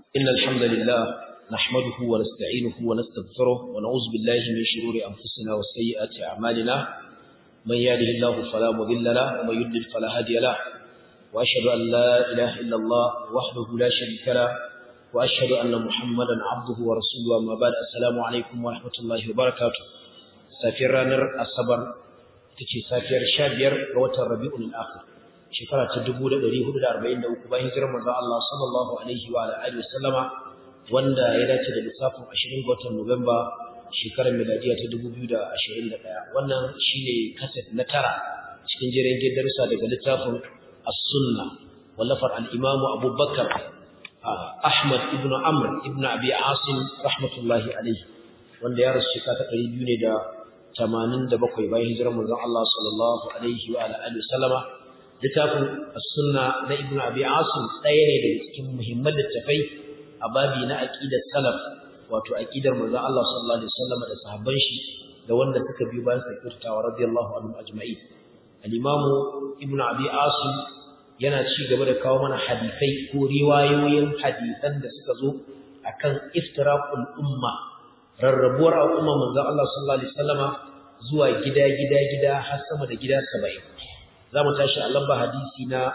إن الحمد لله نحمده ونستعينه ونستغفره ونعوذ بالله من شرور أنفسنا وسيئات أعمالنا من يهده الله فلا مضل له ومن يضلل فلا هادي له وأشهد أن لا إله إلا الله وحده لا شريك له وأشهد أن محمدا عبده ورسوله أما بعد السلام عليكم ورحمة الله وبركاته سافر رانر الصبر تكي سافر شابير روة الربيع الآخر shekara ta 1443 bayan hijirar manzon Allah sallallahu alaihi wa alihi wasallama wanda ya dace da lissafin 20 ga watan Nuwamba shekarar miladiya ta 2021 wannan shine kaset na tara cikin jerin darussa daga littafin As-Sunna wallafar al-Imam Abu Bakar Ahmad ibn Amr ibn Abi Asim rahmatullahi alaihi wanda ya rasu shekara ta 200 ne da 87 bayan hijirar manzon Allah sallallahu alaihi wa alihi wasallama littafin sunna na ibnu abi asim ɗaya ne daga cikin muhimman littafai a babi na aqidar salaf wato aqidar manzon Allah sallallahu alaihi wasallam da sahabban shi da wanda suka biyo bayan sa kirtawa radiyallahu anhum ajma'in al-imam ibnu abi asim yana ci gaba da kawo mana hadisai ko riwayoyin hadisan da suka zo akan iftiraqul umma rarrabuwar al'umma manzon Allah sallallahu alaihi wasallama zuwa gida gida gida har sama da gida 70 za mu tashi a lamba hadisi na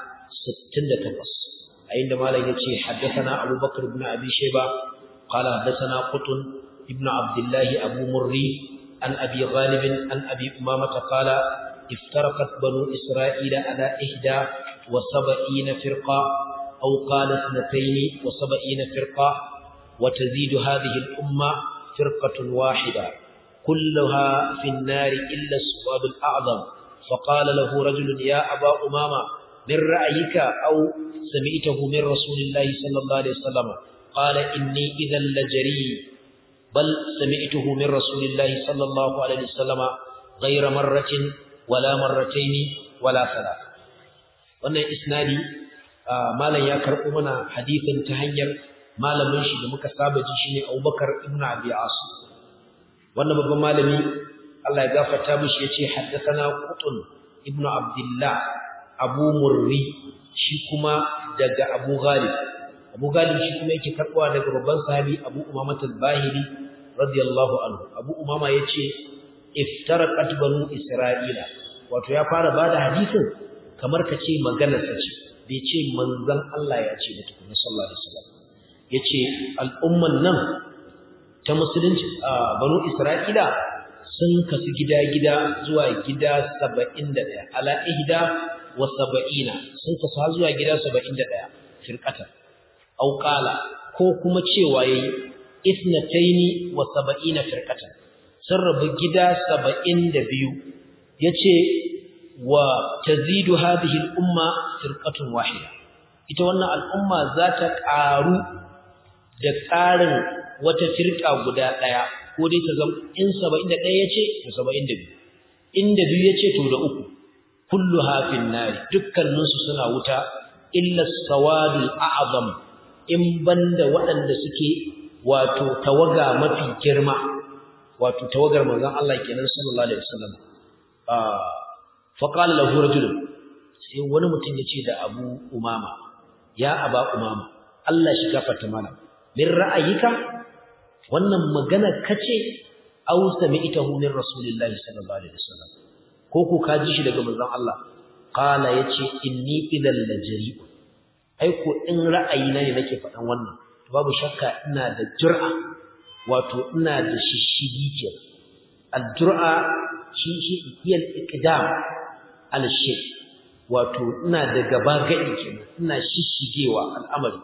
68 a inda malam ya ce haddathana Abu Bakar ibn Abi Shayba qala haddathana Qutun ibn Abdullah Abu Murri an Abi Ghalib an Abi Umamah qala iftaraqat banu Isra'ila ala ihda wa sab'ina firqa aw qala ithnatayn wa sab'ina firqa wa tazidu hadhihi al-umma firqatun wahida كلها في النار إلا السواد الأعظم فقال له رجل يا أبا أمامة من رأيك أو سمعته من رسول الله صلى الله عليه وسلم قال إني إذا لجري بل سمعته من رسول الله صلى الله عليه وسلم غير مرة ولا مرتين ولا ثلاث wannan isnadi malam ya karɓo mana hadithin ta hanyar malamin shi da muka saba ji shine Abubakar ibn Abi Asim wannan babban malami Allah ya gafarta mishi yace haddathana Qutun ibnu Abdullah Abu Murri shi kuma daga Abu Ghalib Abu Ghalib shi kuma yake karbuwa daga babban sahabi Abu Umamah al-Bahili radiyallahu anhu Abu Umama yace iftaraqat banu Isra'ila wato ya fara bada hadisin kamar kace maganar sa ce bai ce manzon Allah ya ce mutum sallallahu alaihi wasallam yace al'umman nan ta musulunci banu Isra'ila sun kasu gida-gida zuwa gida saba'in da ɗaya ala ihda wa saba'ina sun kasu har zuwa gida saba'in da ɗaya firƙatar auƙala ko kuma cewa ya yi isnataini wa saba'ina firƙatar sun rabu gida saba'in da biyu ya ce wa tazidu hadhihi al'umma firqatun wahida ita wannan al'umma za ta ƙaru da ƙarin wata firƙa guda ɗaya ko dai ta zama in 71 yace to 72 inda biyu yace to da uku kullu hafin nari dukkanin su suna wuta illa sawadul a'zam in banda waɗanda suke wato tawaga mafi girma wato tawagar manzon Allah kenan sallallahu alaihi wasallam ah fa qala lahu rajul sai wani mutum yace da Abu Umama ya Aba Umama Allah shi gafarta mana min ra'ayika wannan magana kace aw sami'tahu min rasulillahi sallallahu alaihi wasallam ko ko ka ji shi daga manzon Allah qala yace inni idal lajri ai ko in ra'ayina ne nake faɗan wannan babu shakka ina da jur'a wato ina da shishigi ke al-jur'a shi shi hiyal iqdam al-shay wato ina da gaba gadi kenan ina shishigewa al'amari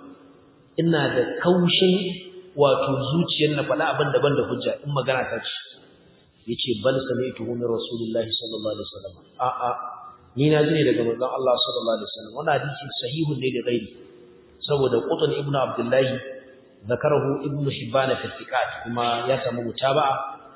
ina da kaushin wato zuciyar na faɗa abin daban da hujja in magana ta ce yace bal sami'tu min rasulillahi sallallahu alaihi wasallam a a ni na ji ne daga manzon Allah sallallahu alaihi wasallam wannan hadisi sahihun ne da gairi saboda qutun ibnu abdullah zakarahu ibnu hibban fi thiqat kuma ya samu mutaba'a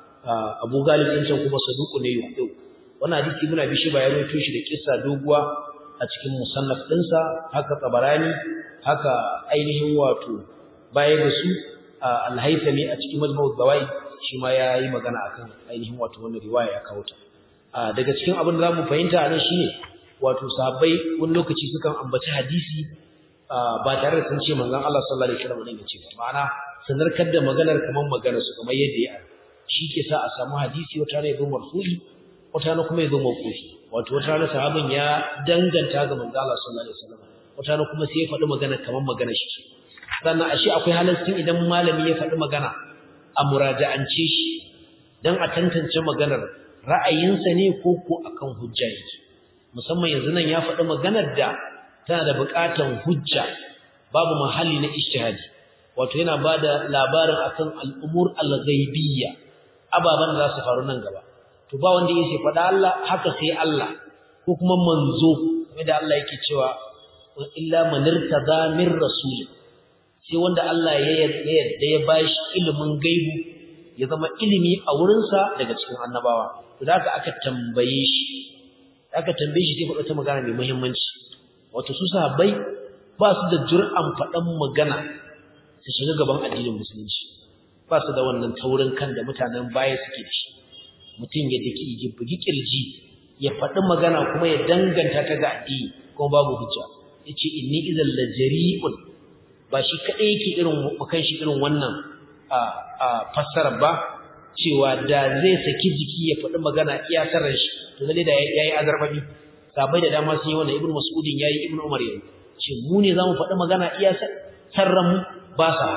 abu galib din can kuma saduqu ne yuqu wannan hadisi ibnu abi shiba ya rawaito shi da kissa doguwa a cikin musannaf dinsa haka tabarani haka ainihin wato baya ga su al-haythami a cikin majmu'ud zawaid shi ma yayi magana akan ainihin wato wannan riwaya ya kawo ta daga cikin abin da zamu fahimta anan shine wato sahabbai wani lokaci sukan ambaci hadisi ba tare da sun ce manzon Allah sallallahu alaihi wasallam ne ya ce ma'ana sanarkar da maganar kamar maganar su kamar yadda ya shi ke sa a samu hadisi wata ne zo marfu'i wata ne kuma ya zo mawqufi wato wata ne sahabin ya danganta ga manzon Allah sallallahu alaihi wasallam wata ne kuma sai ya faɗi magana kamar magana shi sannan ashe akwai halaccin idan malami ya faɗi magana a muraja'ance shi dan a tantance maganar ra'ayinsa ne ko ko akan hujja yake musamman yanzu nan ya faɗi maganar da tana da buƙatar hujja babu mahalli na ijtihadi wato yana bada labarin akan al'umur al-ghaibiyya ababan da za su faru nan gaba to ba wanda yake faɗa Allah haka sai Allah ko kuma manzo kuma da Allah yake cewa illa man irtada min rasul sai wanda Allah ya yarda ya bashi ilimin gaibu ya zama ilimi a wurinsa daga cikin annabawa to da aka tambaye shi aka tambaye shi sai faɗa ta magana mai muhimmanci wato su sahabbai ba su da jur'an faɗan magana su shiga gaban addinin musulunci ba su da wannan taurin kan da mutanen baya suke da shi mutum ya daki ya bugi kirji ya faɗi magana kuma ya danganta ta ga addini kuma babu hujja yace inni idan la jari'un ba shi kadai yake irin makan shi irin wannan a a fassara ba cewa da zai saki jiki ya faɗi magana iya sarran shi to lalle da yayi azarbabi sabai da dama sun yi wannan ibnu mas'udin yayi ibnu umar yayi ce mu ne zamu faɗi magana iya sarran mu ba sa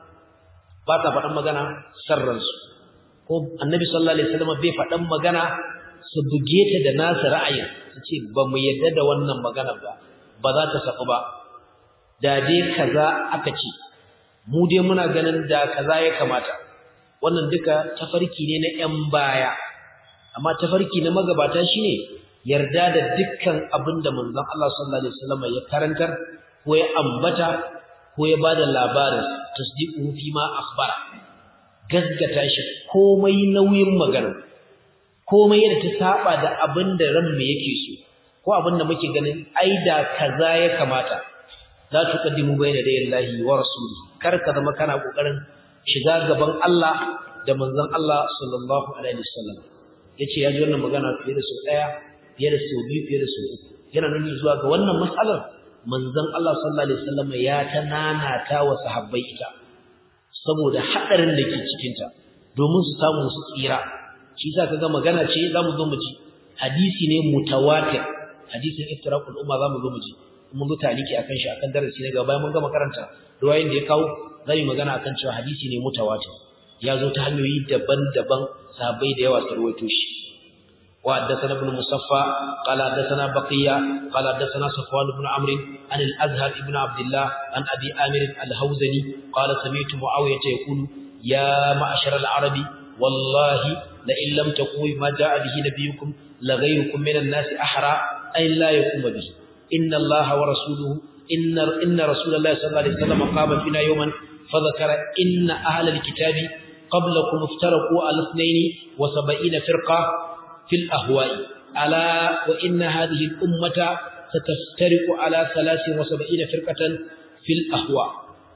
ba sa faɗan magana sarran su ko annabi sallallahu alaihi wasallam bai faɗan magana su buge ta da nasu ra'ayin su ce ba mu yadda da wannan magana ba ba za ta saku ba da dai kaza aka ce mu dai muna ganin da kaza ya kamata wannan duka tafarki ne na 'yan baya amma tafarki na magabata shine yarda da dukkan abin da manzon Allah sallallahu alaihi wasallam ya karantar ko ya ambata ko ya bada labarin tasdiqu fi ma akhbara gaskata shi komai nauyin magana komai yadda ta saba da abin da ran mu yake so ko abin da muke ganin ai da kaza ya kamata la tuqaddimu bayna dayillahi wa rasulihi kar ka zama kana kokarin shiga gaban Allah da manzon Allah sallallahu alaihi wasallam yace ya ji wannan magana fiye da sau daya fiye da sau biyu fiye da sau uku yana nuni zuwa ga wannan matsalar manzon Allah sallallahu alaihi wasallam ya tananata wa sahabbai ita saboda hadarin da ke cikin ta domin su samu su tsira shi yasa kaga magana ce zamu zo mu ji hadisi ne mutawatir hadisin iftiraqul umma zamu zo mu ji mun zo taliki akan shi akan darasi ne gaba bayan mun gama karanta ruwayin da ya kawo zai magana akan cewa hadisi ne mutawatir ya zo ta hanyoyi daban-daban sahabbai da yawa sarwaito shi wa haddathana ibn musaffa qala haddathana baqiya qala haddathana safwan ibn amr an al-azhar ibn abdullah an abi amir al-hawzani qala sami'tu muawiyah yaqulu ya ma'ashar al-arabi wallahi la in lam taqulu ma ja'a bihi nabiyukum la ghayrukum min an-nas ahra ay la yakum bihi inna allaha wa rasuluhu inna inna rasulullahi sallallahu alaihi wasallam qama fina yawman فذكر إن أهل الكتاب قبلكم افترقوا على اثنين وسبعين فرقة في الأهواء ألا وإن هذه الأمة ستفترق على ثلاث وسبعين فرقة في الأهواء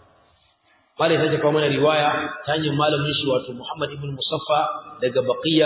قال يتجب من رواية تاني مال من شوات محمد بن مصفى لقى بقية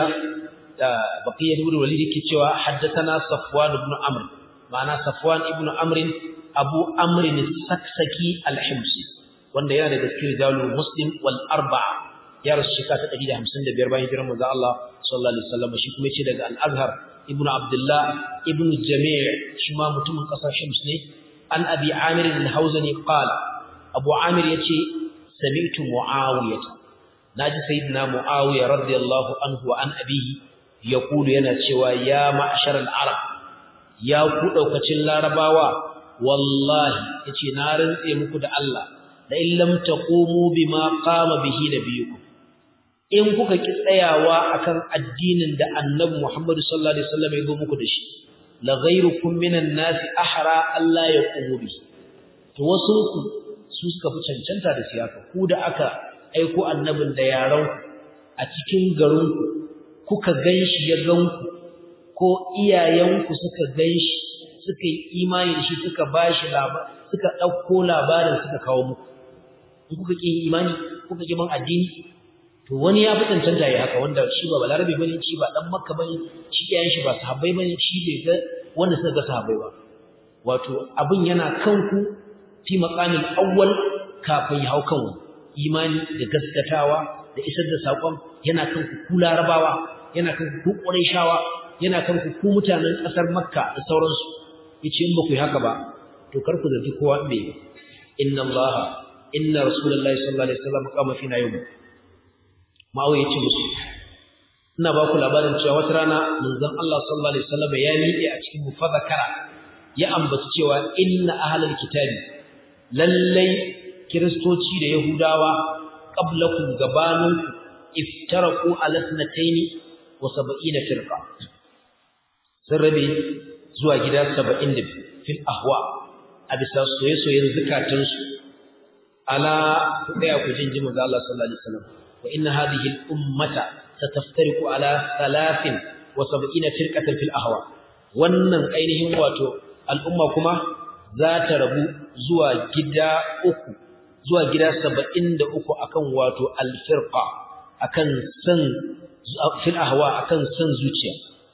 بقية بن وليد كتوى حدثنا صفوان بن عمرو معنى صفوان بن عمرو أبو عمرو السكسكي الحمصي wanda yana da gaskiyar jalul muslim wal arba'a ya rasu shekara ta 155 bayan hijirar manzo Allah sallallahu alaihi wasallam shi kuma yace daga al-azhar ibnu abdullah ibnu jami' shi ma mutumin kasar shams ne an abi amir al-hawzani qala abu amir yace sami'tu muawiyah naji sayyidina muawiya radiyallahu anhu wa an abihi yaqulu yana cewa ya ma'shar al-arab ya ku daukacin larabawa wallahi yace na rantse muku da Allah da in lam taqumu bima qama bihi nabiyukum in kuka ki tsayawa akan addinin da annabi Muhammad sallallahu alaihi wasallam ya go muku da shi la ghayrukum minan nas ahra alla yaqumu bi to wasu ku su suka fi cancanta da siyasa ku da aka aiko annabin da yaran a cikin garin ku kuka ganshi ya ganku ko iyayenku suka ganshi suka yi imani da shi suka bashi labar suka dauko labarin suka kawo muku in kuka ƙi imani kuka ƙi man addini to wani ya fi cancanta ya haka wanda shi ba balarabe bane shi ba dan makka bane shi yayin shi ba sahabbai bane shi bai ga wanda suka ga sahabbai ba wato abin yana kanku fi maqamil awwal kafin ya hau kan imani da gaskatawa da isar da sakon yana kan ku larabawa yana kan ku qurayshawa yana kan ku mutanen kasar makka da sauransu yace in ba ku yi haka ba to kar ku zaci kowa me inna allaha inna rasulullahi sallallahu alaihi wasallam qama fina yawm ma'awiya yace musu ina ba ku labarin cewa wata rana manzon Allah sallallahu alaihi wasallam ya miƙe a cikin mufadakara ya ambaci cewa inna ahlal kitabi lallai kiristoci da yahudawa qablakum gabanin iftaraku ala sanataini wa sab'ina firqa sun rabe zuwa gida 70 fil ahwa a bisa soye-soyen zukatansu ala daya ku jinji manzo Allah sallallahu alaihi wasallam wa inna hadhihi al ummata ستفترق على ثلاث وسبعين فرقة في الأهواء wannan ainihin wato al'umma kuma za ta rabu zuwa gida uku zuwa gida saba'in da uku akan wato alfirqa akan san fil ahwa akan san zuciya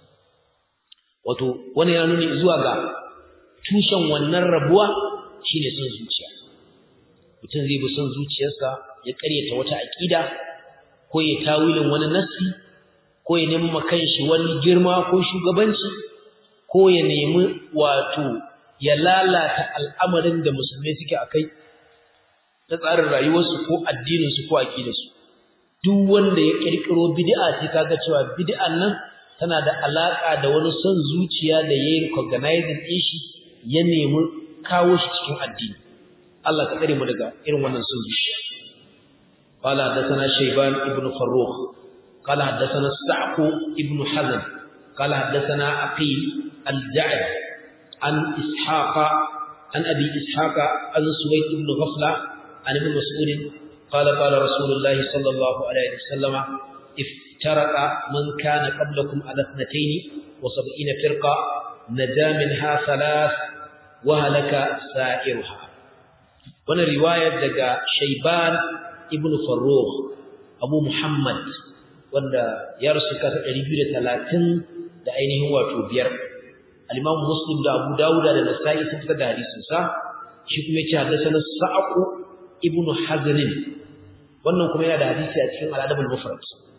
wato wani ya nuni zuwa ga tushen wannan rabuwa shine san zuciya mutum zai bi san zuciyarsa ya karyata wata aqida ko ya tawilin wani nassi ko ya nemi kanshi wani girma ko shugabanci ko ya nemi wato ya lalata al'amarin da musulmai suke akai ta tsarin rayuwarsu ko addininsu ko aqidarsu duk wanda ya kirkiro bid'a sai kaga cewa bid'an nan tana da alaka da wani son zuciya da yayi recognizing din shi ya nemi kawo shi cikin addini Allah ka tsare mu daga irin wannan son zuciya قال حدثنا شيبان ابن فروخ قال حدثنا السعق ابن حزم قال حدثنا عقيل الجعد عن إسحاق عن أبي إسحاق عن سويد بن غفلة عن ابن مسعود قال قال رسول الله صلى الله عليه وسلم افترق من كان قبلكم على اثنتين وسبعين فرقة نجا منها ثلاث وهلك سائرها وانا رواية دقى شيبان ibn Farrukh Abu Muhammad wanda ya rasu kasa 230 da ainihin wato biyar al-Imam Muslim da Abu Dawud da Nasa'i sun fitar da hadisin sa shi kuma yace hadathana Sa'q ibn Hazn wannan kuma yana da hadisi a cikin Al-Adab al-Mufrad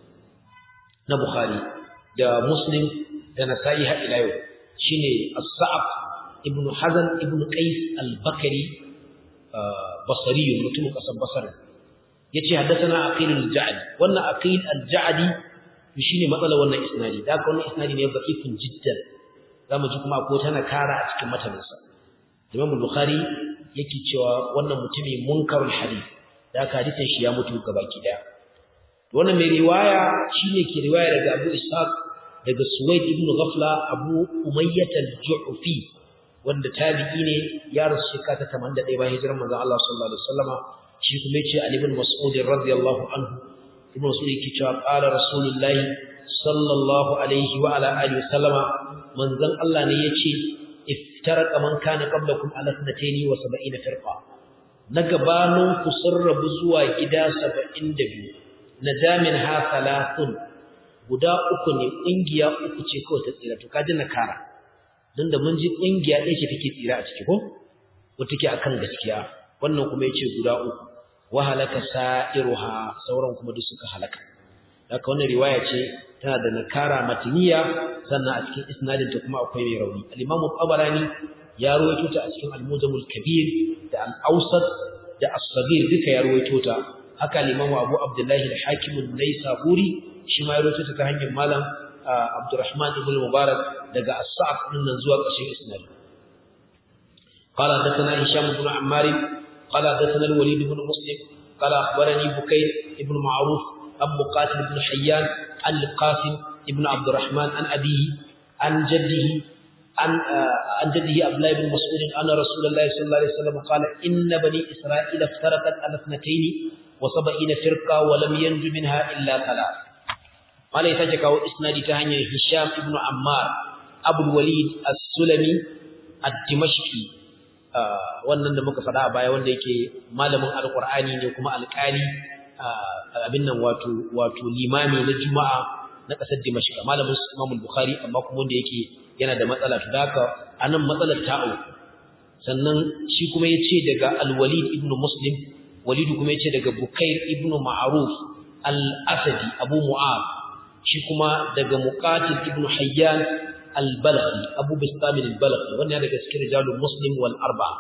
na Bukhari da Muslim da Nasa'i har ila yau shine As-Sa'q ibn Hazn ibn Qais al-Bakri basri mutum kasan Basra yace haddathana aqil al-ja'di wannan aqil al-ja'di shine matsalar wannan isnadi da ka wannan isnadi ne da'ifun jiddan zamu ji kuma ko tana kara a cikin mataninsa Imam Bukhari yake cewa wannan mutumi munkarul hadith da ka hadisin shi ya mutu gabaki daya wannan mai riwaya shine ke riwaya daga Abu Ishaq daga Suwaid ibn Ghafla Abu Umayyah al-Ju'fi wanda tabi'i ne ya rasu shekara ta 81 bayan hijirar manzon Allah sallallahu alaihi wasallama shi kuma yace Ali ibn Mas'ud radiyallahu anhu ibn Mas'ud yake cewa qala rasulullahi sallallahu alaihi wa ala alihi wasallama manzon Allah ne yace iftaraka man kana qablakum ala 72 firqa na gabanin ku sun rabu zuwa gida 72 najamin ha thalathun guda uku ne kungiya uku ce kawai ta tsira to kaji na kara dan da mun ji kungiya ɗaya ce take tsira a ciki ko ko take akan gaskiya wannan kuma yace guda uku wa halaka sa'iruha sauran kuma duk suka halaka haka wannan riwaya ce tana da nakara matniya sannan a cikin isnadin ta kuma akwai mai rauni al-Imam Tabarani ya rawaito ta a cikin Al-Mujamul Kabir da Al-Awsat da As-Saghir duka ya rawaito ta haka al-Imam Abu Abdullah al-Hakim an-Naisaburi shi ma ya rawaito ta ta hanyar malam Abdurrahman ibn Mubarak daga As-Sa'd din nan zuwa ƙarshen isnadin قال حدثنا هشام بن عمار قال حدثنا الوليد بن مسلم قال أخبرني بكير بن معروف عن مقاتل بن حيان عن القاسم بن عبد الرحمن عن أبيه عن جده عن عن جده عبد الله بن مسعود أن رسول الله صلى الله عليه وسلم قال إن بني إسرائيل افترقت على اثنتين وسبعين فرقة ولم ينج منها إلا ثلاث قال يتجك إسنادي تهني هشام بن عمار أبو الوليد السلمي الدمشقي wannan da muka faɗa a baya wanda yake malamin alƙur'ani ne kuma alƙali abin nan wato wato limami na juma'a na ƙasar dimashq malamin imam bukhari amma kuma wanda yake yana da matsala to haka anan matsalar ta auku sannan shi kuma ya ce daga al-walid ibn muslim walid kuma ya ce daga bukair ibn ma'ruf al-asadi abu mu'ad shi kuma daga muqatil ibn hayyan al-balqi abu bistam al-balqi wannan daga cikin rijalul muslim wal arba'a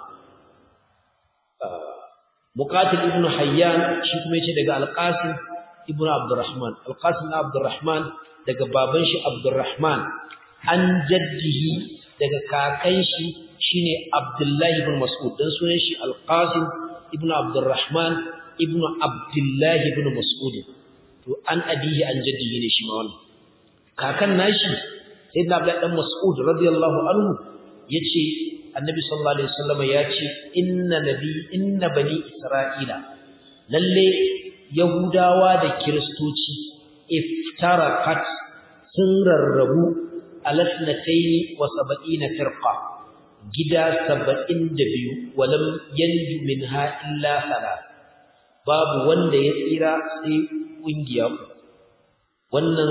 muqatil ibn hayyan shi kuma ya ce daga al-qasim ibn abdurrahman al-qasim ibn abdurrahman daga baban shi abdurrahman an jaddihi daga kakan shi shine Abdullahi ibn Mas'ud dan sunan shi Al-Qasim ibn Abdurrahman ibn Abdullahi ibn Mas'ud to an abihi an jaddihi ne shi ma wannan kakan nashi sayyidina Abdullahi dan Mas'ud radiyallahu anhu yace Annabi sallallahu alaihi wasallam yace inna nabi inna bani Isra'ila lalle Yahudawa da Kiristoci iftarakat sun rarrabu alasnataini wa saba'ina firqa gida saba'in da biyu walam yanju minha illa salat babu wanda ya tsira sai kungiya wannan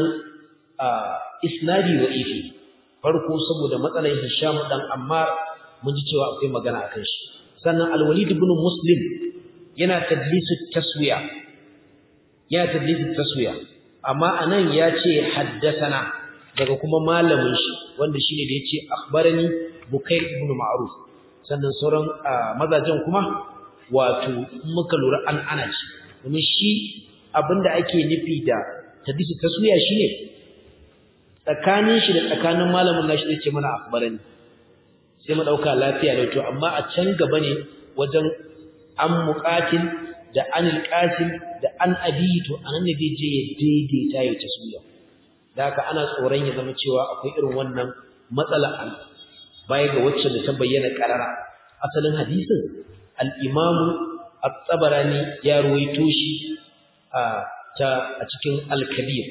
isnadi wa ifi farko saboda matsalar Hisham dan Ammar mun ji cewa akwai magana akan shi sannan Al-Walid ibn Muslim yana tadlisu taswiya yana tadlisu taswiya amma anan ya ce haddathana daga kuma malamin shi wanda shine da yace akhbarani Bukair ibn Ma'ruf sannan sauran mazajen kuma wato muka lura an ana ci domin shi abinda ake nufi da tadisi taswiya shine tsakanin shi da tsakanin malamin nashi zai ce mana akhbarani sai mu dauka lafiya da to amma a can gaba ne wajen an muqatil da anil qasim da an abi to anan ne zai je ya daidaita ya taswiya da haka ana tsoron ya zama cewa akwai irin wannan matsala an baya ga wacce da ta bayyana karara asalin hadisin al-imam at-tabarani ya ruwaito shi a ta a cikin al-kabir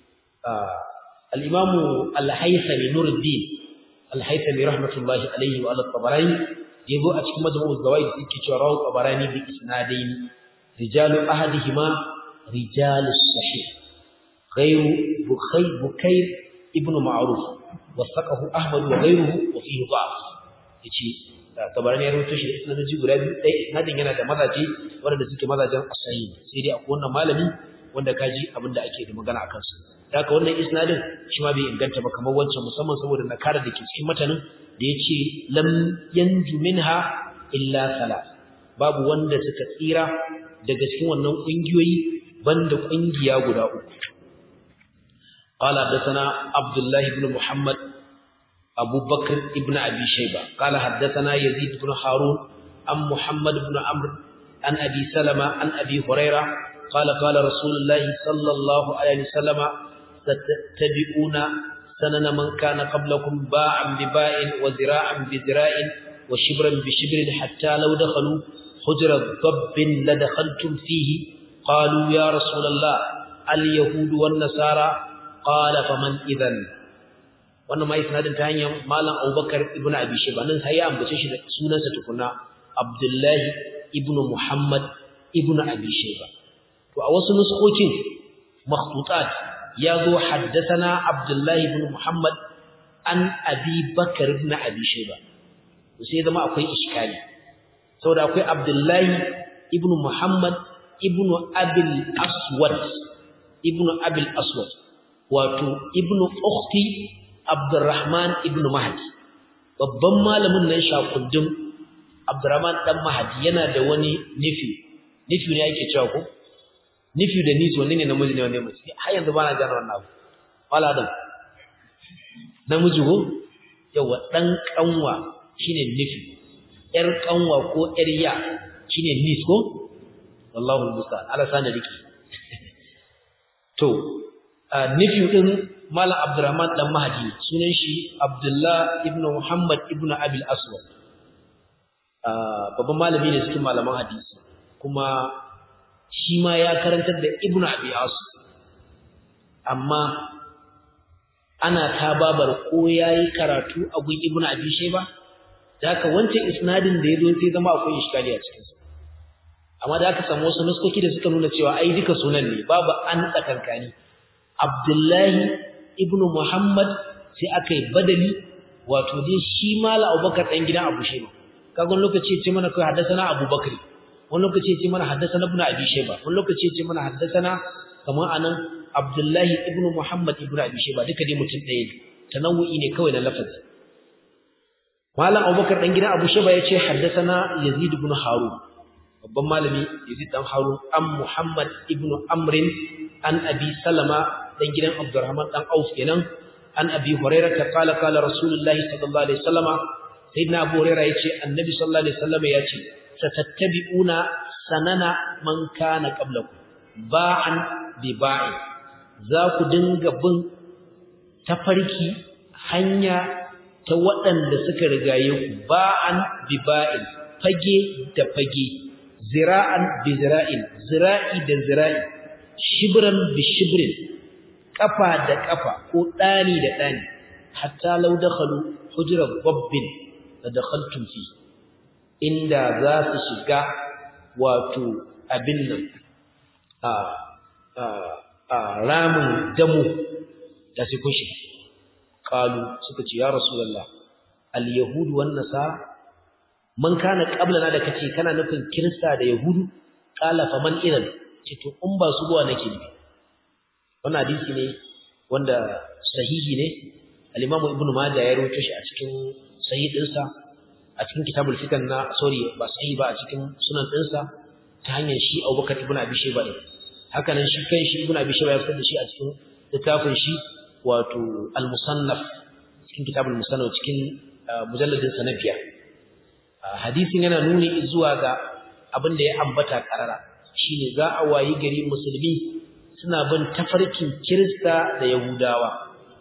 al-imam al-haythami nuruddin al-haythami rahmatullahi alayhi wa al-tabarani yabo a cikin majmu'u zawaid yake cewa rawu tabarani bi isnadaini rijalu ahadihima rijalus sahih غير بخير بكير ابن معروف وثقه احمد وغيره وفيه ضعف yace tabarani ya rawaito shi da isnadoji guda biyu dai isnadin yana da mazaje wanda suke mazajen asahi sai dai akwai wannan malami wanda kaji abinda ake da magana akan su haka wannan isnadin shi ma bai inganta ba kamar wancan musamman saboda nakara da ke cikin matanin da yace lam yanju minha illa sala babu wanda suka tsira daga cikin wannan kungiyoyi banda kungiya guda uku قال حدثنا عبد الله بن محمد أبو بكر ابن أبي شيبة قال حدثنا يزيد بن هارون عن محمد بن عمرو عن أبي سلمة عن أبي هريرة قال قال رسول الله صلى الله عليه وسلم ستتبعون سنن من كان قبلكم باعا بباء وذراعا بذراع وشبرا بشبر حتى لو دخلوا حجر ضب لدخلتم فيه قالوا يا رسول الله اليهود والنصارى qala faman idan wannan mai sanadin ta hanyar malam Abubakar ibn Abi Shayba nan sai ya ambace shi da sunansa tukuna Abdullah ibn Muhammad ibn Abi Shayba to a wasu nuskokin makhtutat ya zo haddathana Abdullah ibn Muhammad an Abi Bakar ibn Abi Shayba to sai zama akwai iskali saboda akwai Abdullah ibn Muhammad ibn Abil Aswad ibn Abil Aswad wato ibnu ukhti abdurrahman ibnu mahdi babban malamin nan shakundin abdurrahman dan mahdi yana da wani nifi nifi ne yake cewa ko nifi da niso ne ne namiji ne wanda mace har yanzu bana gane wannan abu wala dan namiji ko yawa dan kanwa shine nifi yar kanwa ko yar ya shine nis ko wallahu musta'an ala sana dake to nufi din Malam Abdurrahman dan Mahdi sunan shi Abdullah ibn Muhammad ibn Abil Aswad babban malami ne cikin malaman hadisi kuma shi ma ya karantar da Ibn Abi Asim amma ana tababar ko yayi karatu a gun Ibn Abi Shayba haka wancan isnadin da yazo sai zama akwai iskali a cikin sa amma da aka samu wasu nuskoki da suka nuna cewa ai duka sunan ne babu an tsakankani Abdullahi ibn Muhammad sai aka yi badali wato dai shi mala Abubakar dan gidan Abu Shayba kaga wani lokaci ya ce mana kai haddasana abubakar wani lokaci ya ce mana haddasana ibn abi shayba wani lokaci ya ce mana haddasana kamar anan abdullahi ibn muhammad ibn abi shayba duka dai mutum ɗaya ne tanawu'i ne kawai na lafazi malam abubakar dan gidan abu shayba ya ce haddasana yazid ibn harun babban malami yazid dan harun an muhammad ibn amrin an abi salama dan gidan abdurrahman dan auf kenan an abi hurairah ta kala kala rasulullahi sallallahu alaihi wasallama sayyidina abu hurairah yace annabi sallallahu alaihi wasallama yace satattabi'una sanana man kana qablakum ba'an bi ba'i za ku dinga bin tafarki hanya ta waɗanda suka rigaye ku ba'an bi ba'in fage da fage zira'an bi zira'in zira'i da zira'i shibran bi shibrin kafa da kafa ko dani da dani hatta law dakhalu hujra babbin la dakhaltum fi inda za su shiga wato abin nan a a a ramin damu da su kun shiga qalu suka ce ya rasulullah al yahud wan nasara man kana qablana da kace kana nufin kirista da yahudu qala faman idan ce to in ba su zuwa nake nufi wannan hadisi ne wanda sahihi ne al-Imam Ibn Majah ya rawaito shi a cikin sahih dinsa a cikin kitabul fitan na sorry ba sahihi ba a cikin sunan dinsa ta hanyar shi Abubakar ibn Abi Shayba din haka nan shi kai shi Ibn Abi Shayba ya fitar da shi a cikin littafin shi wato al-Musannaf cikin kitabul Musannaf cikin mujalladin sa na biyar hadisin yana nuni zuwa ga abin da ya ambata karara shine za a wayi gari musulmi suna bin tafarkin Kirista da Yahudawa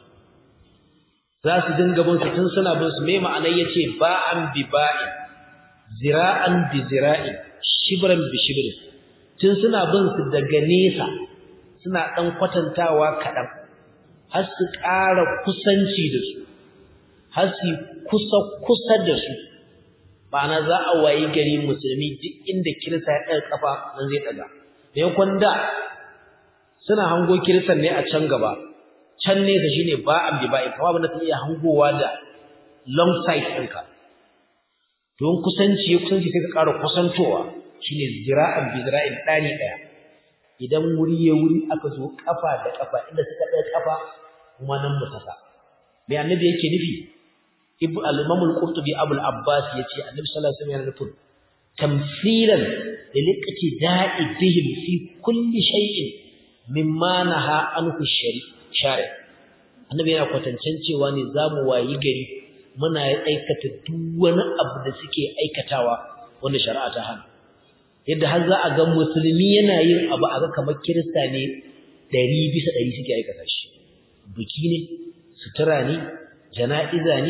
za su dinga bin su tun suna bin su me ma'anar yace ba'an bi ba'i zira'an bi zira'i shibran bi shibrin tun suna bin su daga nesa suna dan kwatantawa kadan har su ƙara kusanci da su har su kusa kusa da su ma'ana za a wayi gari musulmi duk inda kirista ya ɗaga kafa nan zai ɗaga maimakon da suna hango kiristan ne a can gaba can nesa shine ba an bi ba'i kama ba na ta iya hangowa da long sight ɗinka don kusanci ya kusanci sai ka ƙara kusantowa shine zira'an bi zira'in ɗani ɗaya idan wuri ya wuri aka zo kafa da kafa inda suka ɗaga kafa kuma nan mu saka me annabi yake nufi ibn al-imam al-qurtubi abu al-abbas yace annabi sallallahu alaihi wasallam yana nufin tamthilan da liqati da'i bihim fi kulli shay'in mimma naha anhu shari annabi yana kwatancen cewa ne zamu wayi gari muna aikata duk wani abu da suke aikatawa wanda shari'a ta hana yadda har za a ga musulmi yana yin abu a ga kamar kirista ne ɗari bisa ɗari suke aikata shi biki ne sutura ne jana'iza ne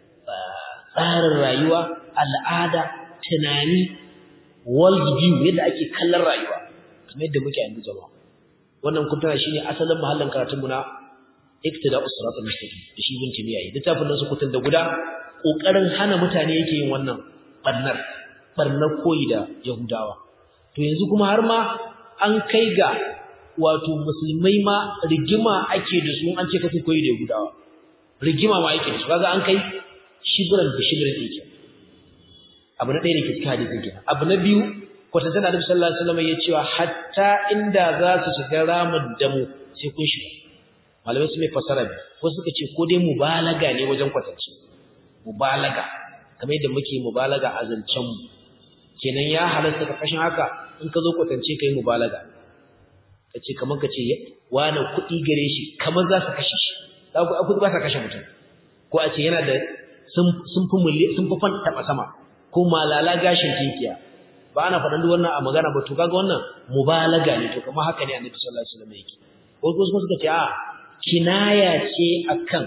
tsarin rayuwa al'ada tunani world view yadda ake kallon rayuwa kamar yadda muke yanzu jama'a wannan kuntuna shine asalin mahallin karatunmu na iktida usratul mustaqim da shi bin timiya yi littafin nan su kutun da guda kokarin hana mutane yake yin wannan barnar barnar koyi da yahudawa to yanzu kuma har ma an kai ga wato musulmai ma rigima ake da su an ce kasu koyi da yahudawa rigima ma ake da su kaga an kai shibran da shibran yake abu na ɗaya da ke cikin hadisin kenan abu na biyu kwatantar da Annabi sallallahu alaihi wasallam ya cewa hatta inda za su shiga ramin damu sai kun shiga malamai su mai fasara bi ko suka ce ko dai mubalaga ne wajen kwatance mubalaga kamar yadda muke mubalaga a zancen mu kenan ya halatta ka kashin haka in ka zo kwatance kai mubalaga kace kamar kace wani kuɗi gare shi kamar za su kashe shi za ku kuɗi ba sa kashe mutum ko a ce yana da sun fi mulli sun fi fan taɓa sama ko malala gashin tinkiya ba ana faɗan duk wannan a magana ba to kaga wannan mubalaga ne to kamar haka ne annabi sallallahu alaihi wasallam yake ko kuma suka ce a kinaya ce akan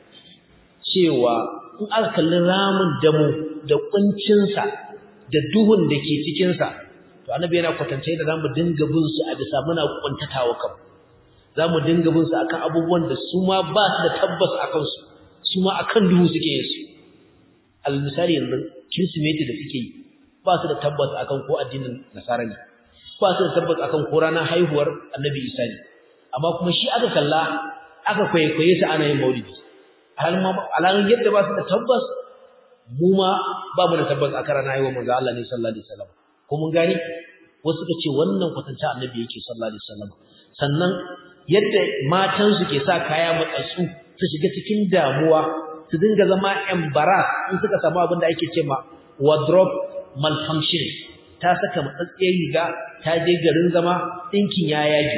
cewa in aka kalli ramin damu da kuncinsa da duhun da ke cikinsa to annabi yana kwatance da zamu dinga bin su a bisa muna kuntatawa kan zamu dinga bin su akan abubuwan da su ma ba su da tabbas akan su su ma akan duhu suke yin su al misali yanzu kirsimeti da suke yi ba su da tabbas akan ko addinin nasara ne ba su da tabbas akan ko ranar haihuwar annabi isa ne amma kuma shi aka kalla aka kwaikwaye su ana yin maulidi alhalin yadda ba su da tabbas mu ma ba mu da tabbas a karana yi wa manzo Allah ne sallallahu alaihi wasallam ko mun gani wasu suka ce wannan kwatanta annabi yake sallallahu alaihi wasallam sannan yadda matan su ke sa kaya matsatsu su shiga cikin damuwa su dinga zama embarrass in suka samu abin da ake cewa wardrobe malfunction ta saka matsatsiyar riga ta je garin zama dinkin ya yage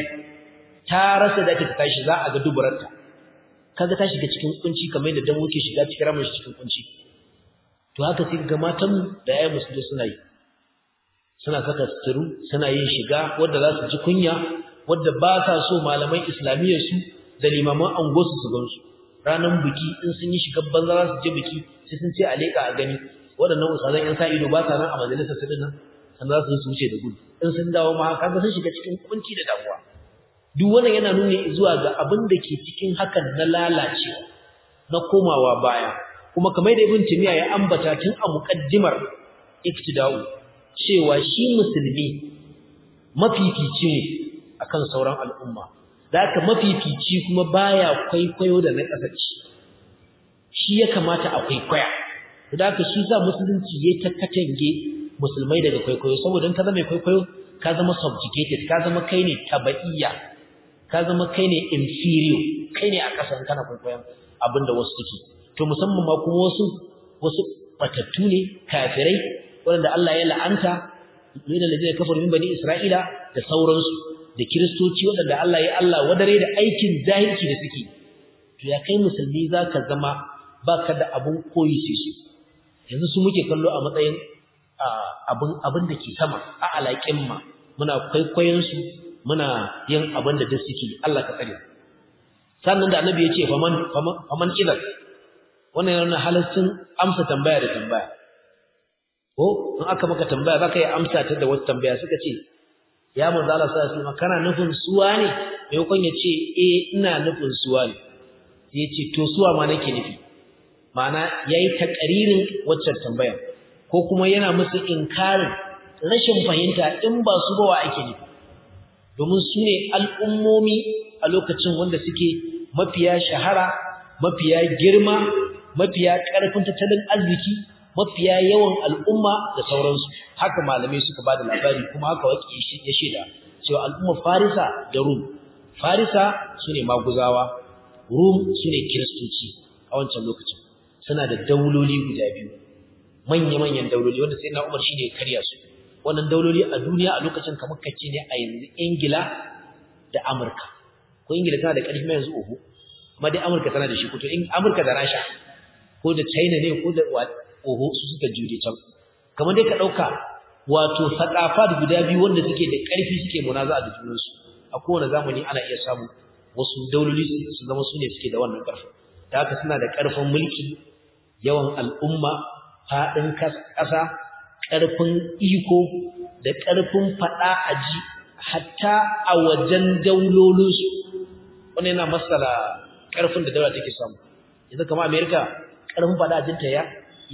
ta rasa da ta tashi za a ga duburarta kaga ta shiga cikin kunci kamar yadda dan muke shiga cikin ramar cikin kunci to haka sai ga matan da ayi musulmi suna yi suna saka suturu suna yin shiga wanda za su ji kunya wanda ba sa so malaman islamiyyar su da limaman angosu su gansu ranan biki in sun yi shiga banza za su je biki sai sun ce a leka a gani waɗannan ustazan yan sa ido ba sa nan a majalisar su dinnan sannan za su wuce da gudu in sun dawo ma kaga sun shiga cikin kunci da damuwa duk wannan yana nuni zuwa ga abin da ke cikin hakan na lalacewa na komawa baya kuma kamar da ibn timiya ya ambata tun a muqaddimar iktida'u cewa shi musulmi mafifici ne akan sauran al'umma zaka mafifici kuma baya kwaikwayo da na kasace shi ya kamata a kwaikwaya zaka shi sa musulunci ya ta katange musulmai daga kwaikwayo saboda in ka zama kwaikwayo ka zama subjugated ka zama kai ne tabaiya ka zama kai ne inferior kai ne a kasan kana kwaikwayon abinda wasu suke to musamman ma kuma wasu wasu batattu ne kafirai wanda Allah ya la'anta ne da lazina kafaru min bani Isra'ila da sauransu da kiristoci wanda Allah ya Allah wadare da aikin zahirci da suke to ya kai musulmi zaka zama baka da abun koyi sai su yanzu su muke kallo a matsayin abin abin da ke sama a alaƙin ma muna kwaikwayon su muna yin abin da duk suke Allah ka tsare sannan da annabi ya ce faman faman idan wannan yana halaccin amsa tambaya da tambaya ko in aka maka tambaya zaka yi amsa ta da wata tambaya suka ce ya manzo Allah sallallahu alaihi wasallam kana nufin suwa ne maimakon ya ce eh ina nufin suwa ne sai ya ce to suwa ma nake nufi ma'ana yayi takaririn waccan tambaya ko kuma yana musu inkarin rashin fahimta in ba su ba wa ake nufi domin su ne al'ummomi a lokacin wanda suke mafiya shahara mafiya girma mafiya ƙarfin tattalin arziki mafiya yawan al'umma da sauransu haka malamai suka ba da labari kuma haka waƙi ya shaida cewa al'ummar farisa da rum farisa su ne maguzawa rum su ne kiristoci a wancan lokacin suna da dauloli guda biyu manya-manyan dauloli wanda sai na umar shi ne karya su wannan dauloli a duniya a lokacin kamar kace ne a yanzu ingila da amurka ko ingila tana da ƙarfi mai yanzu uku amma dai amurka tana da shi ko to amurka da rasha ko da china ne ko da oho su suka jure can kamar dai ka ɗauka wato saƙafa guda biyu wanda suke da ƙarfi suke munaza da junansu a kowane zamani ana iya samu wasu dauloli su zama su ne suke da wannan ƙarfi da haka suna da ƙarfin mulki yawan al'umma faɗin ƙasa ƙarfin iko da ƙarfin faɗa a ji hatta a wajen daulolinsu wani yana masala ƙarfin da daula take samu yanzu kama amerika ƙarfin faɗa ajinta ya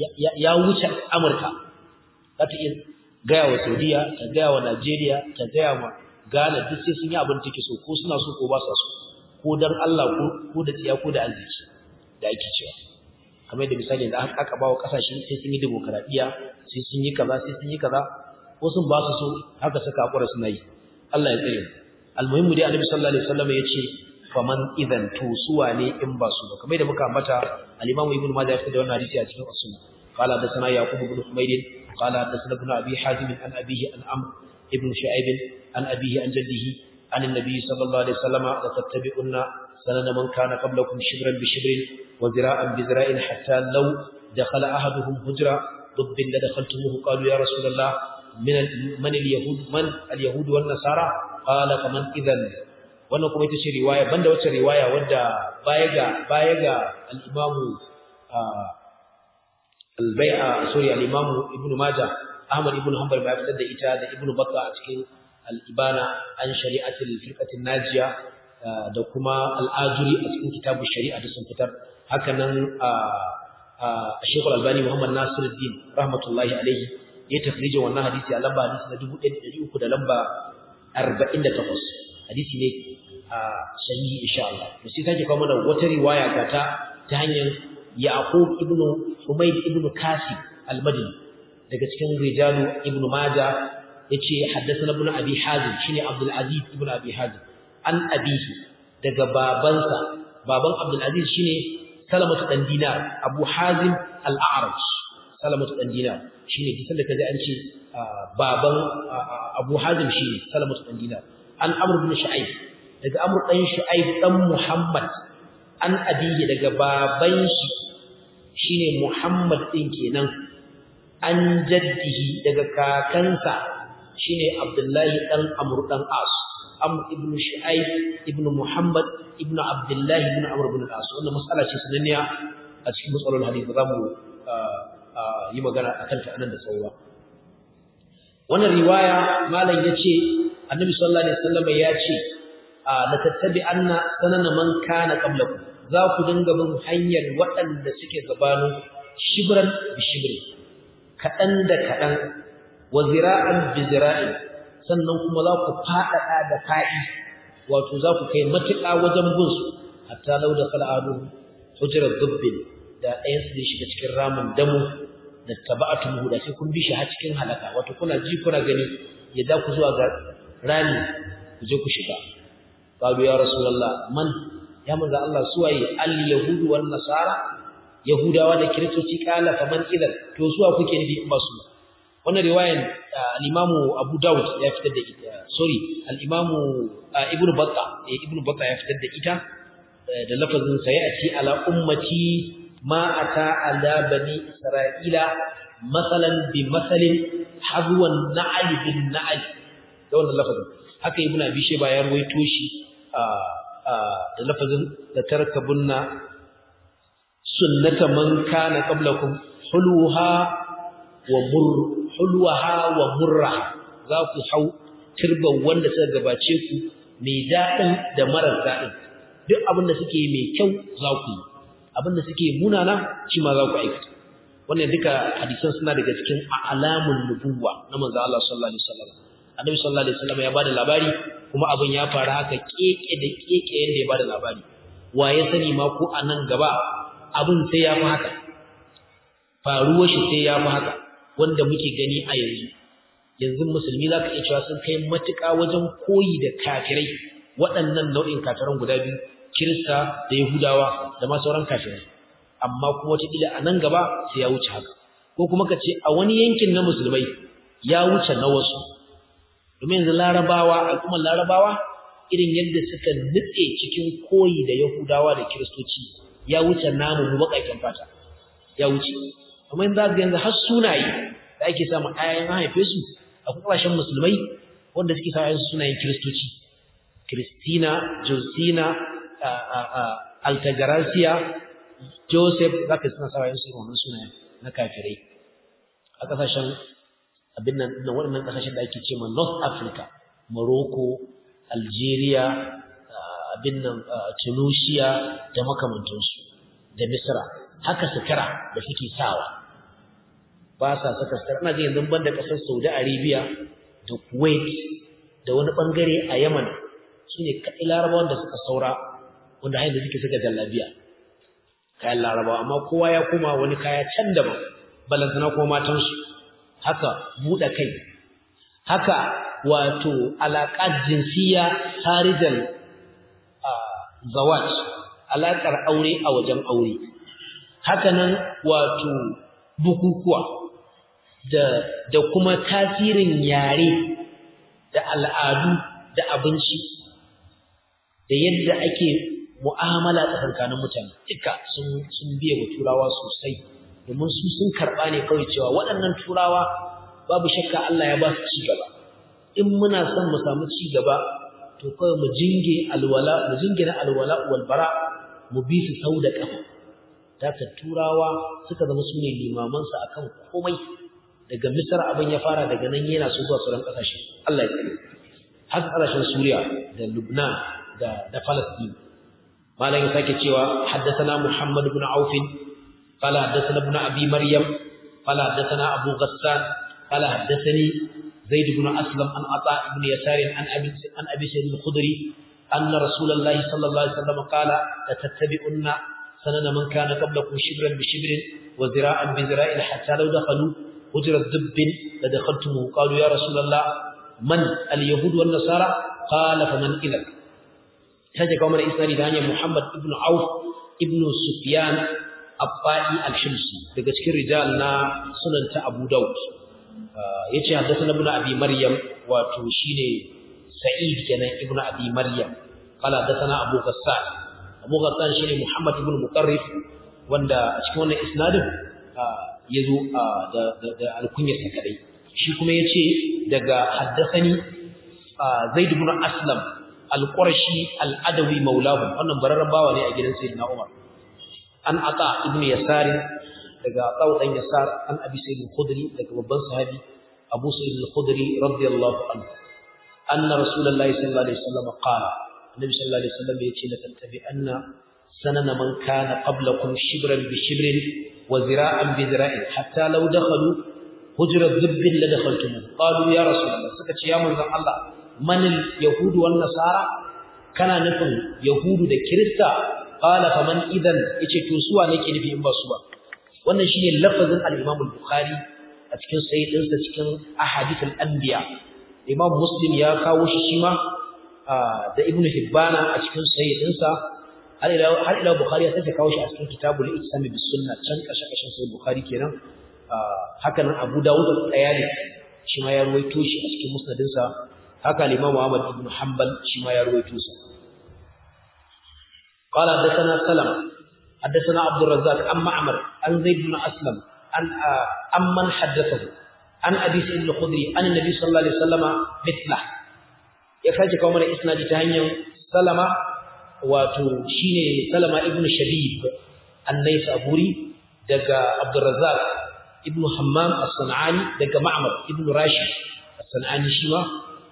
ya wuce amurka za ta iya gaya wa saudiya ta gaya wa najeriya ta gaya wa ghana duk sai sun yi abin take so ko suna so ko ba sa so ko don allah ko da tsiya ko da arziki da ake cewa kamar da misali da aka ba wa kasashe sai sun yi demokaradiyya sai sun yi kaza sai sun yi kaza wasu ba su so haka suka hakura suna yi Allah ya tsare almuhimmu dai annabi sallallahu alaihi wasallam ya ce faman idan to suwa ne in ba su ba kamar da muka ambata al-imamu ibnu majah ya fitar da wannan hadisi a cikin as-sunnah qala hadathana yaqub ibn humayd qala hadathana ibn abi hazim an abihi an amr ibn shu'aib an abihi an jaddihi an an-nabi sallallahu alaihi wasallam la tattabi'unna sanana man kana qablakum shibran bi shibrin وذراعا بذراع حتى لو دخل أحدهم هجرة ضب لدخلتموه قالوا يا رسول الله من من اليهود من اليهود والنصارى قال فمن إذن wannan kuma ita ce riwaya banda wacce riwaya wadda baya ga baya ga al-Imam al-Bai'a sorry al-Imam Ibn Majah Ahmad ibn Hanbal ba fitar da ita da Ibn Battah a cikin al-Ibana an shari'atul firqatin najiya da kuma al-Ajuri a cikin kitabu shari'a da sun fitar haka nan a Sheikh Al-Albani Muhammad Nasiruddin rahmatullahi alaihi ya tafrijin wannan hadisi a lamba hadisi na 1300 da lamba 48 hadisi ne a sahihi insha Allah to sai take kawo mana wata riwaya ga ta ta hanyar Yaqub ibn Humayd ibn Kasib al-Madini daga cikin rijalu ibn Majah yace haddathana ibn Abi Hazim shine Abdul Aziz ibn Abi Hazim an abihi daga babansa baban Abdul Aziz shine Salamatu dan Dinar Abu Hazim al-A'raj Salamatu dan Dinar shine kisan da kaje an ce baban Abu Hazim shine Salamatu dan Dinar an Amr ibn Shu'aib daga Amr dan Shu'aib dan Muhammad an abihi daga baban shi shine Muhammad din kenan an jaddihi daga kakansa shine Abdullahi dan Amr dan As Amr ibn Shu'aib ibn Muhammad ibn Abdullah ibn Amr ibn As wannan mas'ala ce sananniya a cikin matsalolin hadisi ba za mu yi magana akan ta anan da tsawo wannan riwaya malam yace Annabi sallallahu alaihi wasallam ya ce la tattabi anna sanana man kana qablakum za ku dinga bin hanyar waɗanda suke gabanin shibran bi shibri kaɗan da kaɗan wa zira'an bi zira'in sannan kuma za ku faɗaɗa da fa'i wato za ku kai matuƙa wajen bin su hatta lau da fal'adu hujrar dubbin da ɗayan su zai shiga cikin ramin damu da taba'atun da sai kun bi shi har cikin halaka wato kuna ji kuna gani ya za ku zuwa ga rami ku je ku shiga qalu ya rasulullah man ya manzo Allah suwaye al yahudu wan nasara yahudawa da kiristoci kala faman idan to suwa kuke nufi in ba su wannan riwayan al-imamu Abu Dawud ya fitar da ita sorry al-imamu Ibn Battah Ibn Battah ya fitar da ita da lafazin sayati ala ummati ma ata ala bani Isra'ila masalan bi masalin hadwan na'al bin na'al da wannan lafazin haka Ibn Abi Shayba ya ruwaito shi da lafazin da tarkabunna sunnata man kana qablakum hulwaha wa mur hulwaha wa murraha za ku hau turban wanda suka gabace ku mai daɗin da marar daɗin duk abin da suke mai kyau za ku yi abin da suke munana shi ma za ku aikata wannan duka hadisan suna daga cikin alamun nubuwa na manzo Allah sallallahu alaihi wasallam annabi sallallahu alaihi wasallam ya bada labari kuma abin ya faru haka keke da keke yanda ya bada labari wa ya sani ma ko a nan gaba abin sai ya fi haka faruwar shi sai ya fi haka wanda muke gani a yanzu yanzu musulmi za ka iya cewa sun kai matuƙa wajen koyi da kafirai waɗannan nau'in kafiran guda biyu kirista da yahudawa da ma sauran kafirai amma kuma wataƙila a nan gaba sai ya wuce haka ko kuma ka ce a wani yankin na musulmai ya wuce na wasu domin yanzu larabawa al'ummar larabawa irin yadda suka nutse cikin koyi da yahudawa da kiristoci ya wuce namu mu baƙaƙen fata ya wuce amma yanzu za yanzu har sunaye da ake samu ayan haife su a kasashen musulmai wanda suke sa ayan sunayen kiristoci Kristina Josina Altagracia Joseph zaka suna sa ayan su wannan sunayen na kafirai a kasashen abin nan waɗannan kasashen da ake cewa North Africa Morocco Algeria abin nan Tunisia da makamantansu da Misra haka sutura da suke sawa ba sa saka sutura ina ga yanzu banda kasar Saudi Arabia da Kuwait da wani bangare a Yemen sune kai Larabawan da suka saura wanda har yanzu suke saka jallabiya kayan Larabawa amma kowa ya koma wani kaya can daban balantana kuma matansu haka buɗe kai haka wato alaƙar jinsiya harijal zawaj alaƙar aure a wajen aure hakanan wato bukukuwa da da kuma tasirin yare da al'adu da abinci da yadda ake mu'amala tsakankanin mutane duka sun sun biye wa turawa sosai domin su sun karɓa ne kawai cewa waɗannan turawa babu shakka Allah ya ba su ci gaba in muna son mu samu ci gaba to kawai mu jinge alwala mu jingina alwala wal bara mu bi su sau da kafa daga turawa suka zama su ne limaman sa akan komai daga Misra abin ya fara daga nan yana so zuwa sauran kasashe Allah ya tsare har kasashen Suriya da Lubnan da da Palestine malam ya sake cewa haddathana Muhammad ibn Auf قال حدثنا ابن ابي مريم قال حدثنا ابو غسان قال حدثني زيد بن أسلم عن عطاء بن يسار عن أبي عن أبي سعيد الخدري أن رسول الله صلى الله عليه وسلم قال لتتبعن sanana man kana qablakum shibran bi shibrin wa zira'an bi zira'in hatta law dakhalu hujrat dubbin la dakhaltumuhu qalu ya rasulullah man al-yahud wan nasara qala faman idhak kaje kuma da isnadi da hanyar Muhammad ibn Auf ibn Sufyan Abba'i al-Shimsi daga cikin rijal na sunan ta Abu Dawud yace haddathana ibn Abi Maryam wato shine Sa'id kenan ibn Abi Maryam qala haddathana Abu Ghassan Abu Ghassan shine Muhammad ibn Muqarrif wanda a cikin wannan isnadin yazo da da alkunyar sa kadai shi kuma yace daga haddathani Zaid ibn Aslam al-Qurashi al-Adawi maulahu wannan bararran bawa ne a gidan Sayyidina Umar an ata ibn Yasar daga Abu dan Yasar an Abi Sa'id al-Khudri daga babban sahabi Abu Sa'id al-Khudri radiyallahu anhu anna Rasulullahi sallallahu alaihi wasallam qala Annabi sallallahu alaihi wasallam yace la tattabi'anna sanana man kana qablakum shibran bi shibrin wa zira'an bi zira'in hatta law dakhalu hujra dhibbin la dakhaltum qalu ya Rasulullah suka ce ya manzon Allah manil yahudu wan nasara kana nufin yahudu da kirista qala faman idan yace to suwa nake nufi in ba su ba wannan shine lafazin al-Imam al-Bukhari a cikin sahihinsa cikin ahadith al-anbiya Imam Muslim ya kawo shi shima da Ibn Hibban a cikin sahihinsa har ila har ila Bukhari ya sake kawo shi a cikin kitabul Ihsan bis Sunnah can kashe kashin sahih Bukhari kenan haka nan Abu Dawud al-Tayalisi shi ma ya ruwaito shi a cikin musnadinsa haka al-Imam Ahmad ibn Hanbal shi ma ya ruwaito sa قال حدثنا سلمة حدثنا عبد الرزاق عن معمر عن زيد بن أسلم عن عمن حدثه عن أبي سعيد الخدري عن النبي صلى الله عليه وسلم مثله يكاجي كمان إسنادي تهنيا سلمة وتشيني سلمة ابن شبيب النيس أبوري دقى عبد الرزاق ابن حمام الصنعاني دقى معمر ابن راشد الصنعاني شيما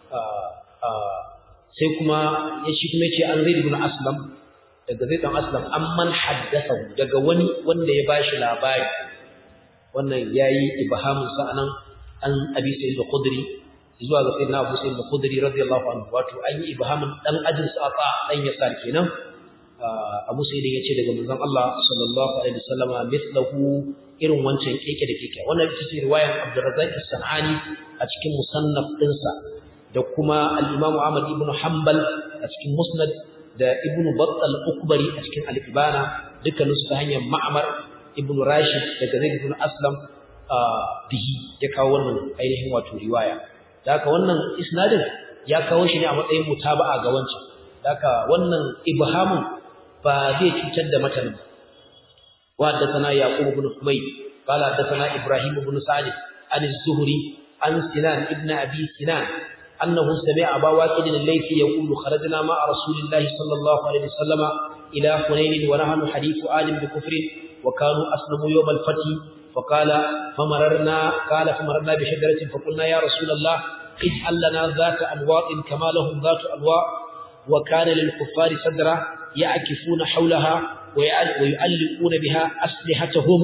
sai kuma ya shi kuma yace an zaid ibn aslam daga zai dan aslam amman haddathahu daga wani wanda ya bashi labari wannan yayi ibhamun sa anan an abi sa'id al-khudri zuwa ga sayyidina abu sa'id al-khudri radiyallahu anhu wato an yi ibhamun dan ajin sa fa dan yasar kenan abu sa'id yace daga manzon Allah sallallahu alaihi wasallama mithlahu irin wancan keke da keke wannan ita ce riwayar Abdurrazzaq as-Sanani a cikin musannaf dinsa da kuma al-Imam Ahmad ibn Hanbal a cikin musnad da Ibn Battal Ukbari a cikin Al-Ibana dukkanin su ta hanyar Ma'mar Ibn Rashid daga Zaid ibn Aslam bihi ya kawo wannan ainihin wato riwaya da haka wannan isnadin ya kawo shi ne a matsayin mutaba'a ga wancan da haka wannan ibhamun ba zai cutar da matanin wa haddathana Yaqub ibn Humayd qala haddathana Ibrahim ibn Sa'id an az-Zuhri an Sinan ibn Abi Sinan أنه سمع أبا واقد الليثي يقول خرجنا مع رسول الله صلى الله عليه وسلم إلى حنين ونحن حديث آل بكفر وكانوا أسلموا يوم الفتح فقال فمررنا قال فمررنا بشجرة فقلنا يا رسول الله اجعل لنا ذات أنواط كما لهم ذات أنواط وكان للكفار صدرا يعكفون حولها ويعلقون بها أسلحتهم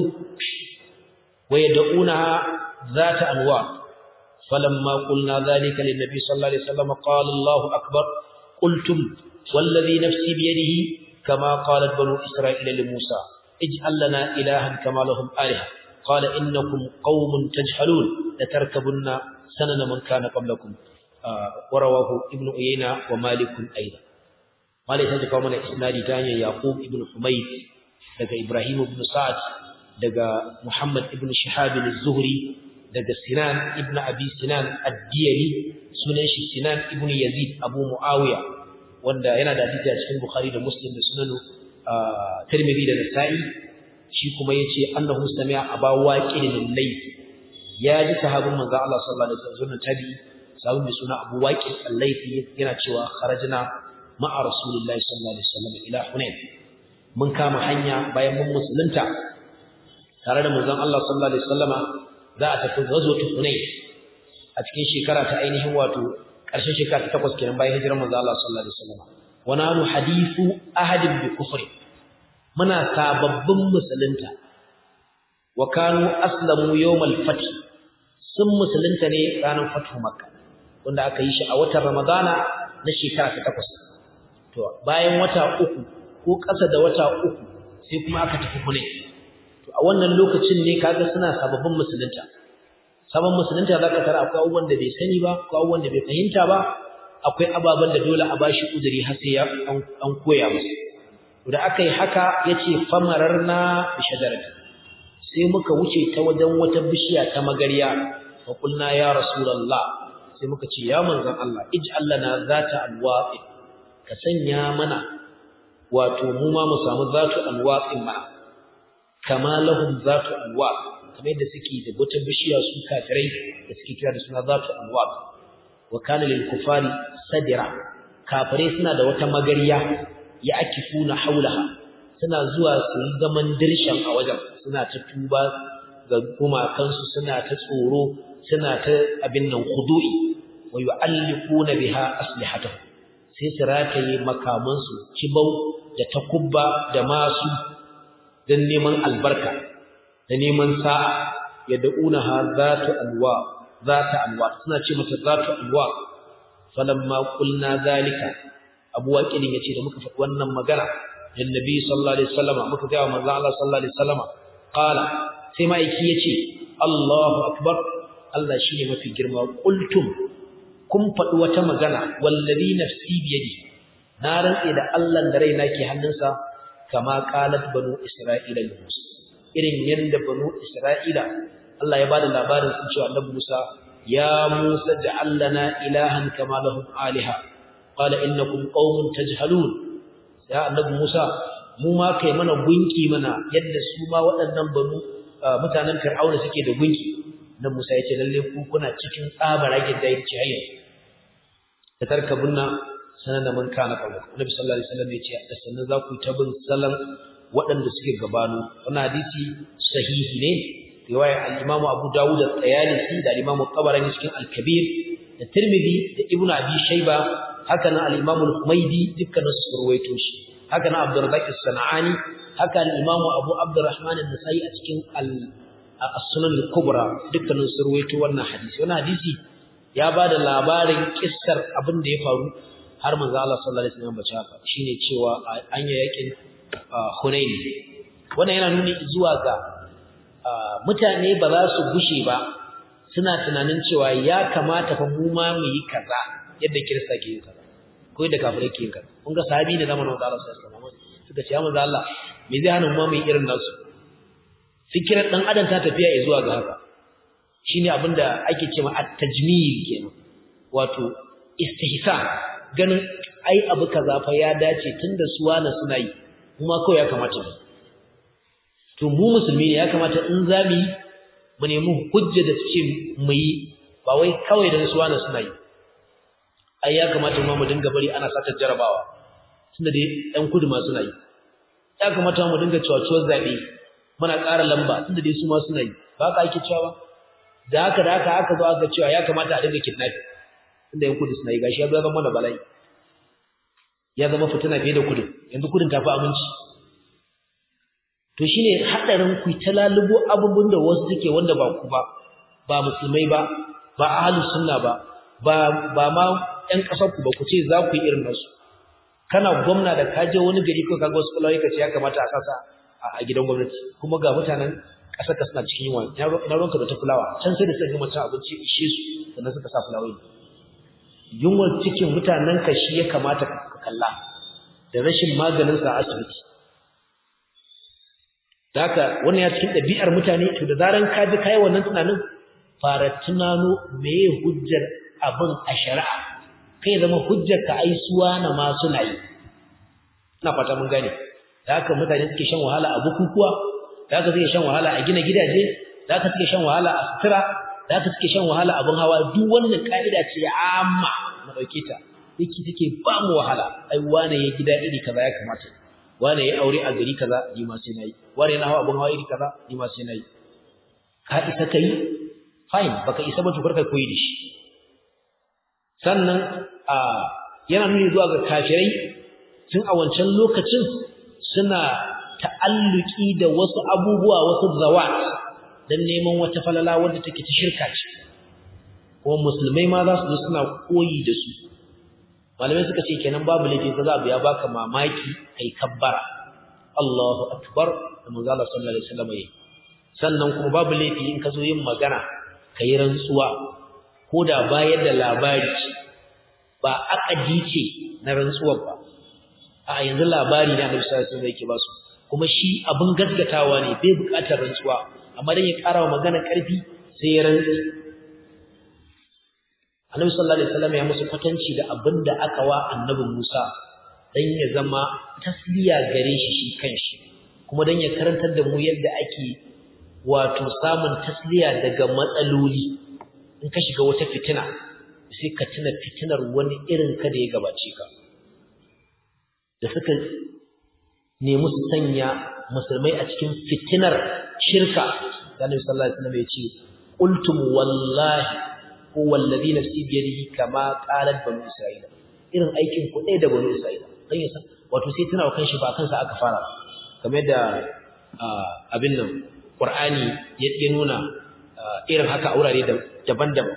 ويدعونها ذات أنواط فلما قلنا ذلك للنبي صلى الله عليه وسلم قال الله أكبر قلتم والذي نفسي بيده كما قالت بنو إسرائيل لموسى اجعل لنا إلها كما لهم آلهة قال إنكم قوم تجهلون لتركبن سنن من كان قبلكم آه ورواه ابن أيينة ومالك أيضا مالك تجد من إسنادي تاني يعقوب ابن حميد دقى إبراهيم بن سعد دقى محمد ابن شهاب الزهري daga Sinan ibn Abi Sinan ad-Diyali sunan shi Sinan ibn Yazid Abu Muawiya wanda yana da hadisi a cikin Bukhari da Muslim da Sunan Tirmidhi da Nasa'i shi kuma yace annahu sami'a Aba Waqid al-Layth ya ji sahabin manzo Allah sallallahu alaihi wasallam tabi sahabin mai suna Abu Waqid al-Layth yana cewa kharajna ma'a Rasulillahi sallallahu alaihi wasallam ila Hunain mun kama hanya bayan mun musulunta tare da manzon Allah sallallahu alaihi wasallama za a tafi ghazwatu Hunayn a cikin shekara ta ainihin wato ƙarshen shekara ta takwas kenan bayan hijirar manzo Allah sallallahu alaihi wasallam wa nanu hadithu ahadin bi kufri muna sababbin musulunta wa kanu aslamu yawmal fath sun musulunta ne ranar fatu makka wanda aka yi shi a watan ramadana na shekara ta takwas to bayan wata uku ko ƙasa da wata uku sai kuma aka tafi Hunain to a wannan lokacin ne kaga suna sababbin musulunta sabon musulunta zaka tara akwai abubuwan da bai sani ba akwai abubuwan da bai fahimta ba akwai ababen da dole a bashi uzuri har sai an koya masa da aka yi haka yace famararna bi shajarati sai muka wuce ta wajen wata bishiya ta magarya fa kulna ya rasulullah sai muka ce ya manzon Allah ij'al lana zata alwaqi ka sanya mana wato mu ma mu samu zatu alwaqin ma kama lahum zatu alwaq kamar yadda suke da wata bishiya su kafirai da suke kira da suna zatu alwaq wa kana lil kufari sadira kafirai suna da wata magariya ya akifuna haulaha suna zuwa su yi zaman dirshan a wajen suna ta tuba ga gumakansu suna ta tsoro suna ta abin nan khudu'i wa yu'alliquna biha aslihatahum sai su rataye makamansu kibau da takubba da masu dan neman albarka da neman sa'a yad'unaha zatu alwa zata alwa suna ce mata zatu alwa falamma qulna zalika abu waqidin yace da muka faɗi wannan magana dan nabi sallallahu alaihi wasallam muka ga manzo Allah sallallahu alaihi wasallam qala sai ma yake yace Allahu akbar Allah shine mafi girma qultum kun faɗi wata magana wallazi nafsi biyadi na rantse da Allah da raina ke hannunsa kama qalat banu isra'ila li Musa irin yanda banu isra'ila Allah ya bada labarin sun cewa Annabi Musa ya Musa ja'al lana ilahan kama lahum aliha qala innakum qaumun tajhalun ya Annabi Musa mu ma kai mana gunki mana yadda su ma waɗannan banu mutanen Fir'auna suke da gunki nan Musa ya ce lalle ku kuna cikin tsabaragen da yake hayya da tarkabunna sanan man kana qabla Annabi sallallahu alaihi wasallam ya ce da sannan za ku ta bin salan waɗanda suke gabanu wannan hadisi sahihi ne riwayar al-Imam Abu Dawud at-Tayalisi da al-Imam Tabarani cikin al-Kabir da Tirmidhi da Ibn Abi Shayba haka nan al-Imam al-Humaydi dukkanin su ruwaito shi haka nan Abdul Razzaq as-Sana'ani haka al-Imam Abu Abdurrahman an-Nasa'i a cikin as-Sunan al-Kubra dukkanin su ruwaito wannan hadisi wannan hadisi ya bada labarin kissar abin da ya faru har manzo Allah sallallahu alaihi wasallam bace haka shine cewa an yi yakin Hunain wannan yana nuni zuwa ga mutane ba za su gushe ba suna tunanin cewa ya kamata fa mu ma mu yi kaza yadda kirista ke yin kaza ko yadda kafirai ke yin kaza kun ga sahabi ne zamanin manzo Allah sallallahu alaihi wasallam suka ce ya manzo Allah me zai hana mu ma mu yi irin nasu fikirar dan adam ta tafiya zuwa ga haka shine abinda ake cewa at-tajmil kenan wato istihsan ganin ai abu kaza fa ya dace tunda su wani suna yi kuma kawai ya kamata mu to mu musulmi ne ya kamata in za mu yi mu nemi hujja da su ce mu yi ba wai kawai da su wani suna yi ai ya kamata mu mu dinga bari ana satar jarabawa tunda dai ɗan kudu ma suna yi ya kamata mu dinga cewa zaɓe muna ƙara lamba tunda dai su ma suna yi ba ka ake cewa da haka da haka aka zo aka cewa ya kamata a dinga kidnapping tunda yan kudu suna yi gashi ya zo zama da bala'i ya zama fitina fiye da kudin yanzu kudin tafi aminci to shine hadarin ku ta lalubo abubuwan da wasu suke wanda ba ku ba ba musulmai ba ba ahlus sunna ba ba ba ma ƴan kasar ku ba ku ce za ku yi irin nasu kana gwamna da ka je wani gari ko kaga wasu kulawai ka ce ya kamata a sasa a gidan gwamnati kuma ga mutanen ƙasar ka suna cikin yunwa na ruwanka da ta fulawa can sai da suka gama cin abinci ishe su sannan suka sa fulawai yunwar cikin mutanen ka shi ya kamata ka kalla da rashin maganin sa a asibiti haka wannan ya cikin ɗabi'ar mutane to da zaran ka ji kai wannan tunanin fara tunano meye hujjar abin a shari'a kai zama hujjar ka ai suwa na ma suna yi ina fata mun gane da haka mutane suke shan wahala a bukukuwa da haka suke shan wahala a gina gidaje da haka suke shan wahala a sutura da haka suke shan wahala abin hawa duk wannan ka'ida ce amma na dauke ta yake take ba mu wahala ai wane ya gida iri kaza ya kamata wane ya aure a gari kaza ni ma sai nayi wane na hawa abin hawa iri kaza ni ma sai nayi ka isa kai fine baka isa ba tukar kai koyi da shi sannan a yana nuni zuwa ga kafirai tun a wancan lokacin suna ta'alluki da wasu abubuwa wasu zawat dan neman wata falala wanda take ta shirka ce kuma musulmai ma za su zo suna koyi da su malamai suka ce kenan babu laifi ka za ya baka mamaki kai kabbara Allahu akbar da manzo Allah sallallahu alaihi wasallam yayi sannan kuma babu laifi in ka zo yin magana kai rantsuwa ko da bayar da labari ba akadi ce na rantsuwar ba a yanzu labari ne Annabi sallallahu alaihi wasallam yake ba su kuma shi abin gaskatawa ne bai buƙatar rantsuwa amma dan ya ƙara wa magana ƙarfi sai ya rantsi Annabi sallallahu alaihi wasallam ya musu kwatanci da abin da aka wa Annabi Musa dan ya zama tasliya gare shi shi kanshi kuma dan ya karantar da mu yadda ake wato samun tasliya daga matsaloli in ka shiga wata fitina sai ka tuna fitinar wani irin ka da ya gabace ka da suka nemi su sanya musulmai a cikin fitinar shirka da Annabi sallallahu alaihi wasallam ya ce qultum wallahi ko wallazi nafsi bi yadihi kama qalat banu isra'ila irin aikin ku ɗaya da banu isra'ila dan yasa wato sai tana kan shi ba kansa aka fara kamar da abin nan qur'ani ya nuna irin haka a wurare daban-daban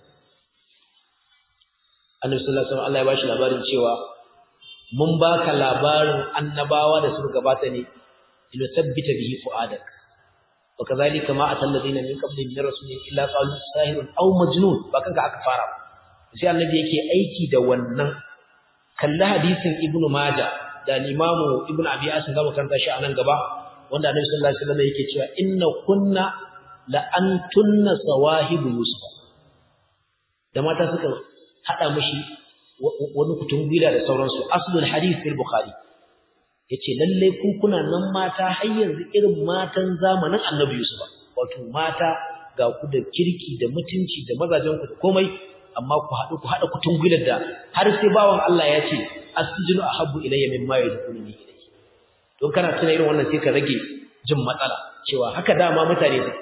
Annabi sallallahu alaihi wasallam Allah ya bashi labarin cewa mun baka labarin annabawa da suka gabata ne ila tabbita bihi fuadak wa kadhalika ma atal ladina min qablihim min rasulin illa qalu sahirun aw majnun ba kanka aka fara sai annabi yake aiki da wannan kalli hadisin ibnu maja da imamu ibnu abi asim da karanta shi anan gaba wanda annabi sallallahu alaihi wasallam yake cewa inna kunna la antunna sawahibu yusuf da mata suka hada mishi wani kutun gwila da sauransu aslul hadith fil bukhari yace lalle ku kuna nan mata har yanzu irin matan zamanin annabi yusuf wato mata ga ku da kirki da mutunci da mazajen ku da komai amma ku haɗu ku haɗa kutun gwilar da har sai bawan Allah ya ce asjinu ahabbu ilayya mimma yadkhuluni ilayhi don kana tuna irin wannan sai ka rage jin matsala cewa haka dama mutane su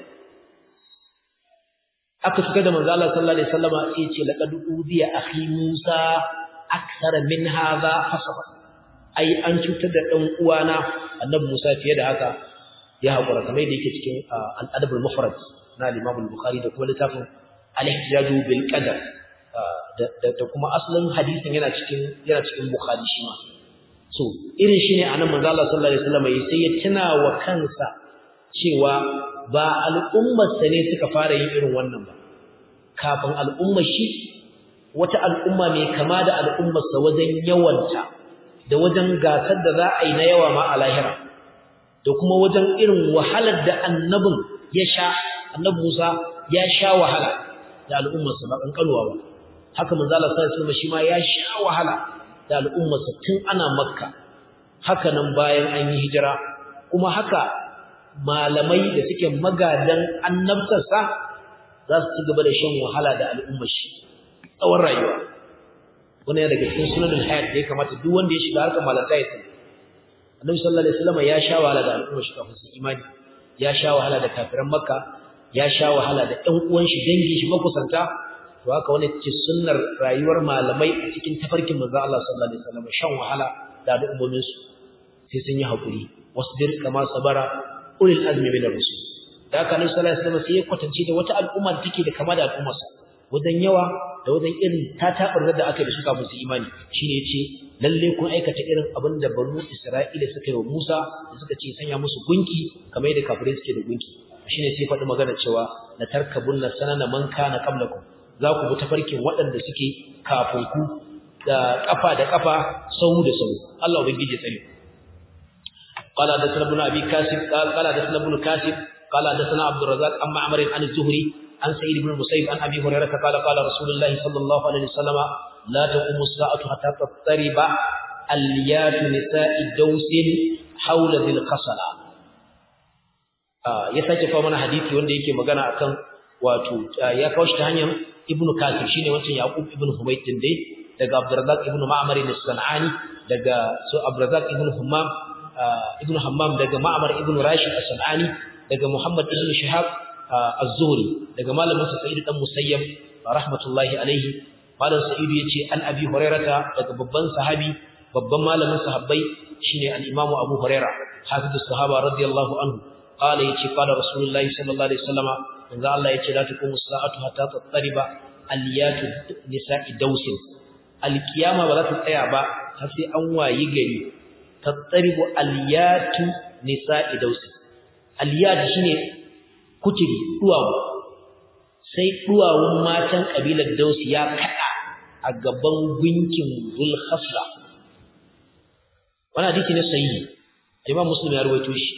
aka tuka da manzo Allah sallallahu alaihi wasallama sai ya ce laqad udiya akhi Musa akthar min hadha hasaba ai an cutar da dan uwana annabi Musa fiye da haka ya hakura kamar yadda yake cikin al-adab al-mufrad na Imam al-Bukhari da kuma littafin al-ihtijaj bil qadar da kuma asalin hadisin yana cikin yana cikin Bukhari shi ma so irin shine anan manzo Allah sallallahu alaihi wasallam sai ya tuna wa kansa cewa ba al'ummar sa ne suka fara yin irin wannan ba kafin al'ummar shi wata al'umma mai kama da al'ummar sa wajen yawanta da wajen gasar da za a yi na yawa ma a lahira da kuma wajen irin wahalar da annabin ya sha annabi Musa ya sha wahala da al'ummar sa ba kankanuwa ba haka manzo Allah sallallahu alaihi wasallam shi ma ya sha wahala da al'ummarsa tun ana makka haka nan bayan an yi hijira kuma haka malamai da suke magadan annabtarsa za su ci gaba da shan wahala da al'ummar shi tsawon rayuwa wani ya daga cikin sunanin hayat da ya kamata duk wanda ya shiga harkar malata ya sani annabi sallallahu alaihi wasallam ya sha wahala da al'ummar shi kafin su imani ya sha wahala da kafiran makka ya sha wahala da ƴan uwan shi dangin shi makusanta to haka wani ce sunnar rayuwar malamai a cikin tafarkin manzo Allah sallallahu alaihi wasallam shan wahala da al'ummomin su sai sun yi hakuri wasbir kama sabara ulil azmi min ar-rusul da haka Nabi sallallahu alaihi wasallam sai ya kwatance da wata al'umma da take da kama da al'ummarsa wajen yawa da wajen irin tatabar da aka da su kafin su imani shine yace lalle kun aikata irin abin da banu Isra'ila suka yi wa Musa da suka ce sanya musu gunki kamar yadda kafirai suke da gunki shine sai faɗi magana cewa la tarkabunna sanana man kana qablakum za ku bi tafarkin waɗanda suke kafin ku da ƙafa da ƙafa sau da sau Allah ubangiji tsare قال حدثنا ابن ابي كاسب قال قال حدثنا ابن كاسب قال حدثنا عبد الرزاق عن معمر عن الزهري عن سعيد بن المسيب عن ابي هريره قال قال رسول الله صلى الله عليه وسلم لا تقوم الساعه حتى تضطرب اليات نساء دوس حول ذي القصلة ya sake kawo mana hadisi wanda yake magana akan wato ya kawo shi ta hanyar ibnu kasir shine wancan yaqub ibnu humayd din dai daga abdurrazzaq ibnu ma'mar as-sanani daga su abdurrazzaq ibnu hammam ibnu hammam daga ma'mar ibnu rashid as-sanani daga muhammad ibnu shihab az-zuhri daga malamin sa sa'id dan musayyab rahmatullahi alaihi malam sa'id yace an abi hurairata daga babban sahabi babban malamin sahabbai shine al-imamu abu hurairah hafidus sahaba radiyallahu anhu qala yace qala rasulullahi sallallahu alaihi wasallama manzo Allah yace la taqumu as-sa'atu hatta tattariba aliyatu nisa'i dausin alkiyama ba za ta tsaya ba har sai an wayi gari tattaribu aliyatu nisa'i dausi aliyat shine kuturi duwawu sai duwawun matan kabilar dausi ya kada a gaban gunkin zulhasla wannan hadisi ne sahihi imam muslim ya rawaito shi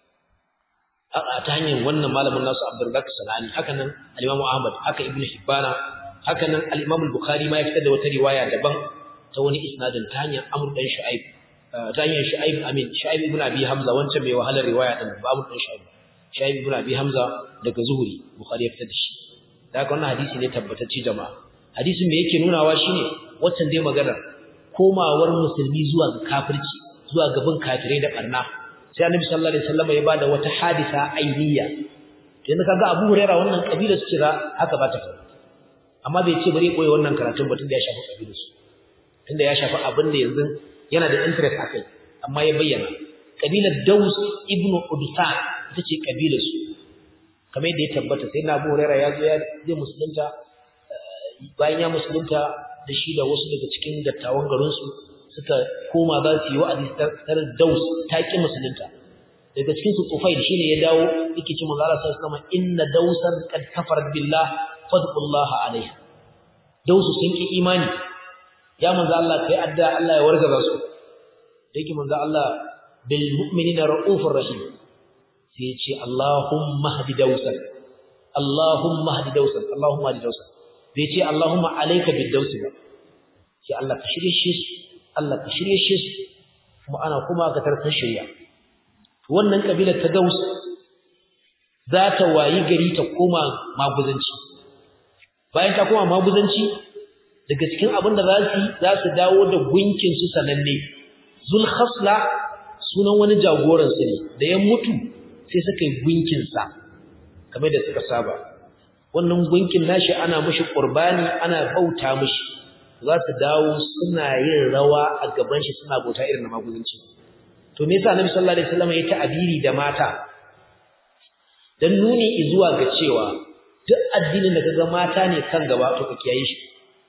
ta hanyar wannan malamin nasu abdurrazzaq sanani haka nan al-imam ahmad haka ibnu hibbana haka nan al-imam al-bukhari ma ya fitar da wata riwaya daban ta wani isnadin ta hanyar amr dan shu'aib ta hanyar shu'aib amin shu'aib ibn abi hamza wancan mai wahalar riwaya din ba amr dan shu'aib shu'aib ibn abi hamza daga zuhuri bukhari ya fitar da shi da haka wannan hadisi ne tabbatacce jama'a hadisin me yake nunawa shine waccan dai magana komawar musulmi zuwa ga kafirci zuwa gaban kafirai da barna sai annabi sallallahu alaihi wasallam ya bada wata hadisa ainiya yanzu kaga Abu Huraira wannan kabila su kira haka ba ta faru amma bai ce bari koyi wannan karatun ba tunda ya shafi kabilar su tunda ya shafi abin da yanzu yana da interest akai amma ya bayyana kabilar Daus ibn Udsa ita ce kabilar su kamar yadda ya tabbata sai na Abu Huraira ya zo ya je musulunta bayan ya musulunta da shi da wasu daga cikin dattawan garin su suka koma za su yi wa'azi tar daus ta ƙi musulunta daga cikin su Tufail shine ya dawo yake ce manzo Allah sallallahu alaihi inna dausan qad kafarat billah fadqullaha alaiha dausu sun ki imani ya manzo Allah kai adda Allah ya wargaza su yake manzo Allah bil mu'minina raufur rahim sai ya ce Allahumma hdi dausan Allahumma hdi dausan Allahumma hdi dausan bai ce Allahumma alayka bid dausi ba sai Allah ka shirye shi Allah ka shirye shi kuma ana kuma ka tartar shari'a wannan kabilar ta Daus za ta wayi gari ta koma maguzanci bayan ta koma maguzanci daga cikin abin da za su za su dawo da gunkin su sananne Zulkhasla sunan wani jagoran su ne da ya mutu sai suka yi gunkin sa kamar da suka saba wannan gunkin nashi ana mishi qurbani ana bauta mishi za su dawo suna yin rawa a gaban shi suna bauta irin na maguzanci to me yasa Annabi sallallahu alaihi wasallam ya ta'abiri da mata dan nuni zuwa ga cewa duk addinin da kaga mata ne kan gaba to ka kiyaye shi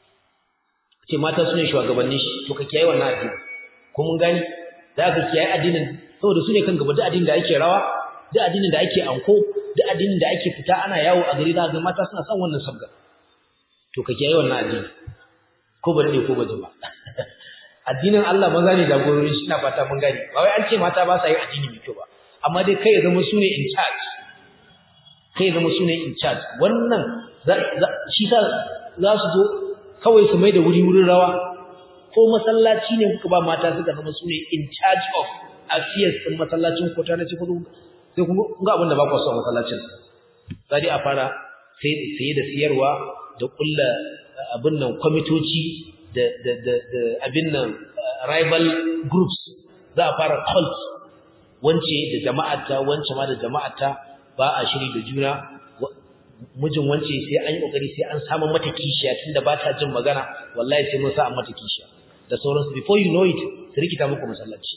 ce mata sune shugabannin shi to ka kiyaye wannan addini ko mun gani za ka kiyaye addinin saboda sune kan gaba duk addinin da ake rawa duk addinin da ake anko duk addinin da ake fita ana yawo a gari za ga mata suna son wannan sabga to ka kiyaye wannan addini ko ba dade ko ba ba addinin Allah maza ne jagorori shi na fata mun gani ba wai an ce mata ba sa yin addini mai kyau ba amma dai kai ya zama sune in charge kai ya zama sune in charge wannan shi sa za su zo kawai su mai da wuri wurin rawa ko masallaci ne kuka ba mata suka zama sune in charge of affairs din masallacin ko ta nace ko sai kun ga abin da ba ku so masallacin sai a fara sai sai da siyarwa da kulla abin nan kwamitoci da da da abin nan rival groups za a fara cult wance da jama'ata wance ma da jama'ata ba a shiri da juna mijin wance sai an yi kokari sai an samu mata kishiya tunda ba ta jin magana wallahi sai mun sa an mata kishiya da sauransu before you know it su rikita muku masallaci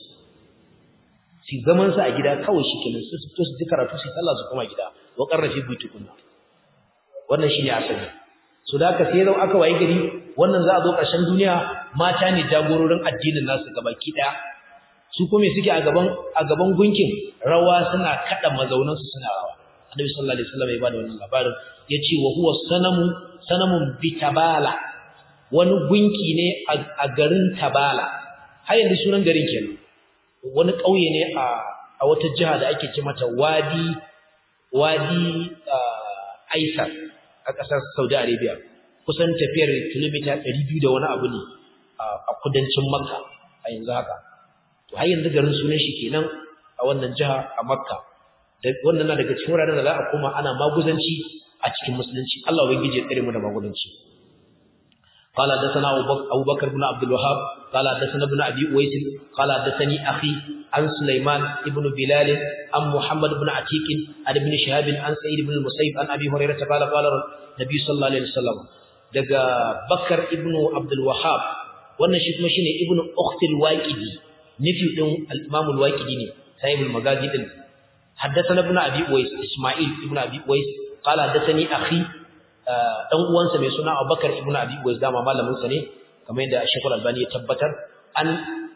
su zaman su a gida kawai shi kenan su fito su ji karatu su sallah su koma gida wa qarrafi buyutukunna wannan shine asali so da aka sai zau aka waye gari wannan za a zo ƙarshen duniya mata ne jagororin addinin nasu gabaki daya su kuma suke a gaban a gaban gunkin rawa suna kada mazaunan su suna rawa annabi sallallahu alaihi wasallam ya bada wannan labarin yace wa huwa sanamu sanamun bitabala wani gunki ne a garin tabala har yanzu sunan garin kenan wani ƙauye ne a a wata jiha da ake ce mata wadi wadi aisar a ƙasar Saudi Arabia kusan tafiyar kilomita 200 da wani abu ne a kudancin Makka a yanzu haka to har yanzu garin sunan shi kenan a wannan jiha a Makka wannan na daga cikin wuraren da za a koma ana maguzanci a cikin musulunci Allah ubangiji ya tsare mu da maguzanci قال حدثنا أبو بكر بن عبد الوهاب قال حدثنا ابن أبي أويس قال حدثني أخي عن سليمان ابن بلال عن محمد بن عتيق عن ابن شهاب عن سعيد بن المسيب عن أبي هريرة قال قال النبي صلى الله عليه وسلم دقى بكر ابن عبد الوهاب wannan shi kuma shine ibn ukhtil waqidi nufi din al-imam al-waqidi ne sahib al-magazi din haddathana ibn abi uwais isma'il ibn abi uwais qala haddathani akhi dan uwansa mai suna Abubakar ibn Abi Uwais dama malamin sa ne kamar yadda Sheikh Al-Albani ya tabbatar an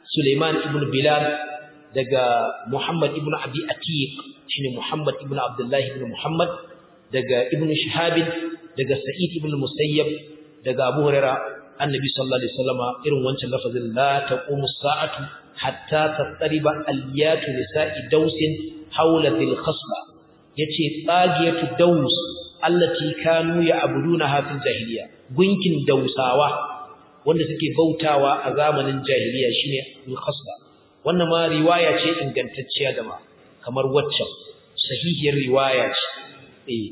Suleiman ibn Bilal daga Muhammad ibn Abi Atiq shine Muhammad ibn Abdullah ibn Muhammad daga Ibn Shihab daga Sa'id ibn Musayyab daga Abu Hurairah annabi sallallahu alaihi wasallama irin wancan lafazin la taqumu sa'atu hatta tattariba aliyatu nisa'i dausin hawla dhil khasla yace tsagiyatu daus allati kanu ya'budunaha fil jahiliya gunkin dausawa wanda suke bautawa a zamanin jahiliya shine dhil khasla wannan ma riwaya ce ingantacciya da ma kamar waccan sahihiyar riwaya ce eh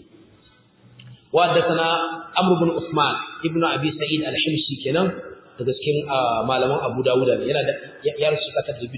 وحدثنا عمرو بن عثمان ابن ابي سعيد الحمصي kenan daga cikin malaman Abu Dawud ne yana da ya rusu kata 250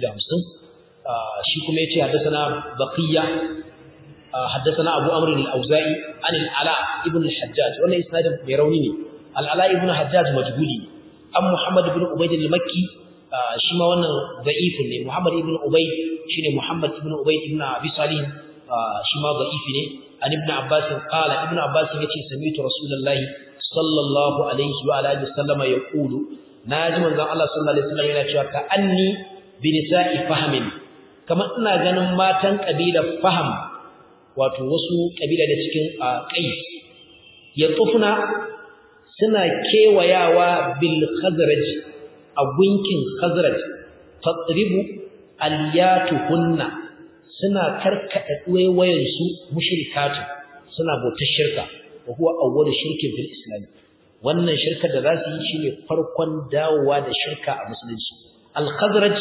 shi kuma yace haddathana baqiya haddathana Abu Amr al-Auza'i an al-Ala ibn al-Hajjaj wannan isnadin mai rauni ne al-Ala ibn Hajjaj majhuli an Muhammad ibn Ubayd al-Makki shi ma wannan da'if ne Muhammad ibn Ubayd shine Muhammad ibn Ubayd ibn Abi Salih shi ma da'if ne عن ابن عباس قال ابن عباس yace sami'tu rasulullahi sallallahu alaihi wa alihi wasallam yaqulu naji manzon Allah sallallahu alaihi wasallam yana cewa ka anni bi nisa'i fahmin kamar ina ganin matan kabilar faham wato wasu kabila da cikin qais ya tufna suna kewayawa bil khazraj a gunkin khazraj tatribu aliyatuhunna suna karkada duwayen su mushrikatu suna bautar shirka wa huwa awwalu shirkin fil islam wannan shirka da zasu yi shine farkon dawowa da shirka a musulunci al-khazraj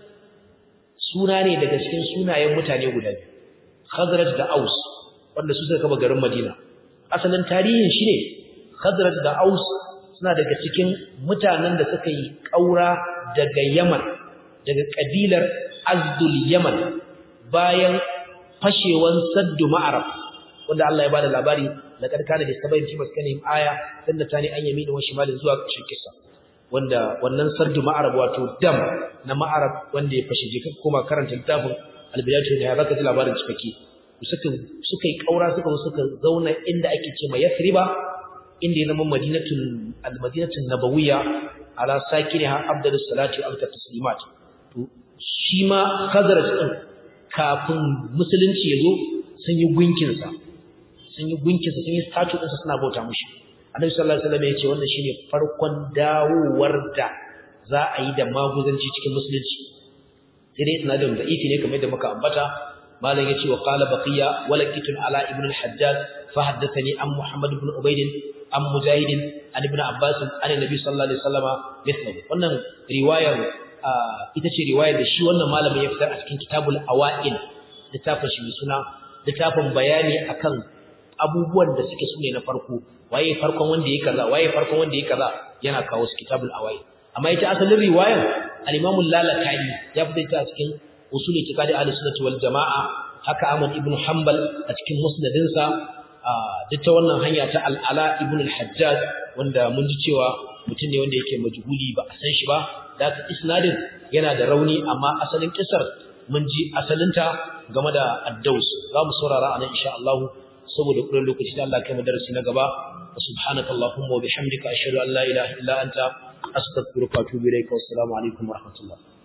suna ne daga cikin sunayen mutane guda biyu khazraj da aus wanda su suka kaba garin madina asalin tarihin shi ne khazraj da aus suna daga cikin mutanen da suka yi kaura daga yaman daga kabilar azdul yaman bayan fashewan saddu ma'arab wanda Allah ya bada labari laqad kana da sabayin fi maskanihim aya dan tani an yamini wa shimalin zuwa ƙarshen kisa wanda wannan sardu ma'arab wato dam na ma'arab wanda ya fashe je kuma karanta littafin albidatu ne zaka ji labarin cikakke suka suka yi kaura suka suka zauna inda ake ce ma yathriba inda ya zama madinatul almadinatul nabawiyya ala sakiniha afdalus salati wa afdalus taslimat to shi ma khazraj din kafin musulunci yazo sun yi gunkin sa sun yi gunkin sa sun yi statue din sa suna bauta mushi annabi sallallahu alaihi wasallam ya ce wannan shine farkon dawowar da za a yi da maguzanci cikin musulunci sai dai sanadin da ifi ne kamar da muka ambata malam yace wa qala baqiya walaqitun ala ibn al-hajjaj fa haddathani an muhammad ibn ubayd an mujahid an ibn abbas an annabi sallallahu alaihi wasallama mithlahu wannan riwayar ita ce riwayar da shi wannan malamin ya fitar a cikin kitabul awail littafin shi mai suna littafin bayani akan abubuwan da suke sune na farko waye farkon wanda yake kaza waye farkon wanda yake kaza yana kawo su kitabul awail amma ita asalin riwayar al-imam al-lalakai ya fitar ta a cikin usul itikadi al-sunnah wal jamaa haka Ahmad ibn Hanbal a cikin musnadinsa duk ta wannan hanya ta al-Ala ibn al-Hajjaj wanda mun ji cewa mutum ne wanda yake majhuli ba a san shi ba da ka isnadin yana da rauni amma asalin kisar mun ji asalinta game da ad-Daus za mu saurara anan insha Allah saboda kullun lokaci da Allah kai mu darasi na gaba subhanaka allahumma wa bihamdika ashhadu an la ilaha illa anta astaghfiruka wa atubu ilayka wassalamu alaikum wa rahmatullah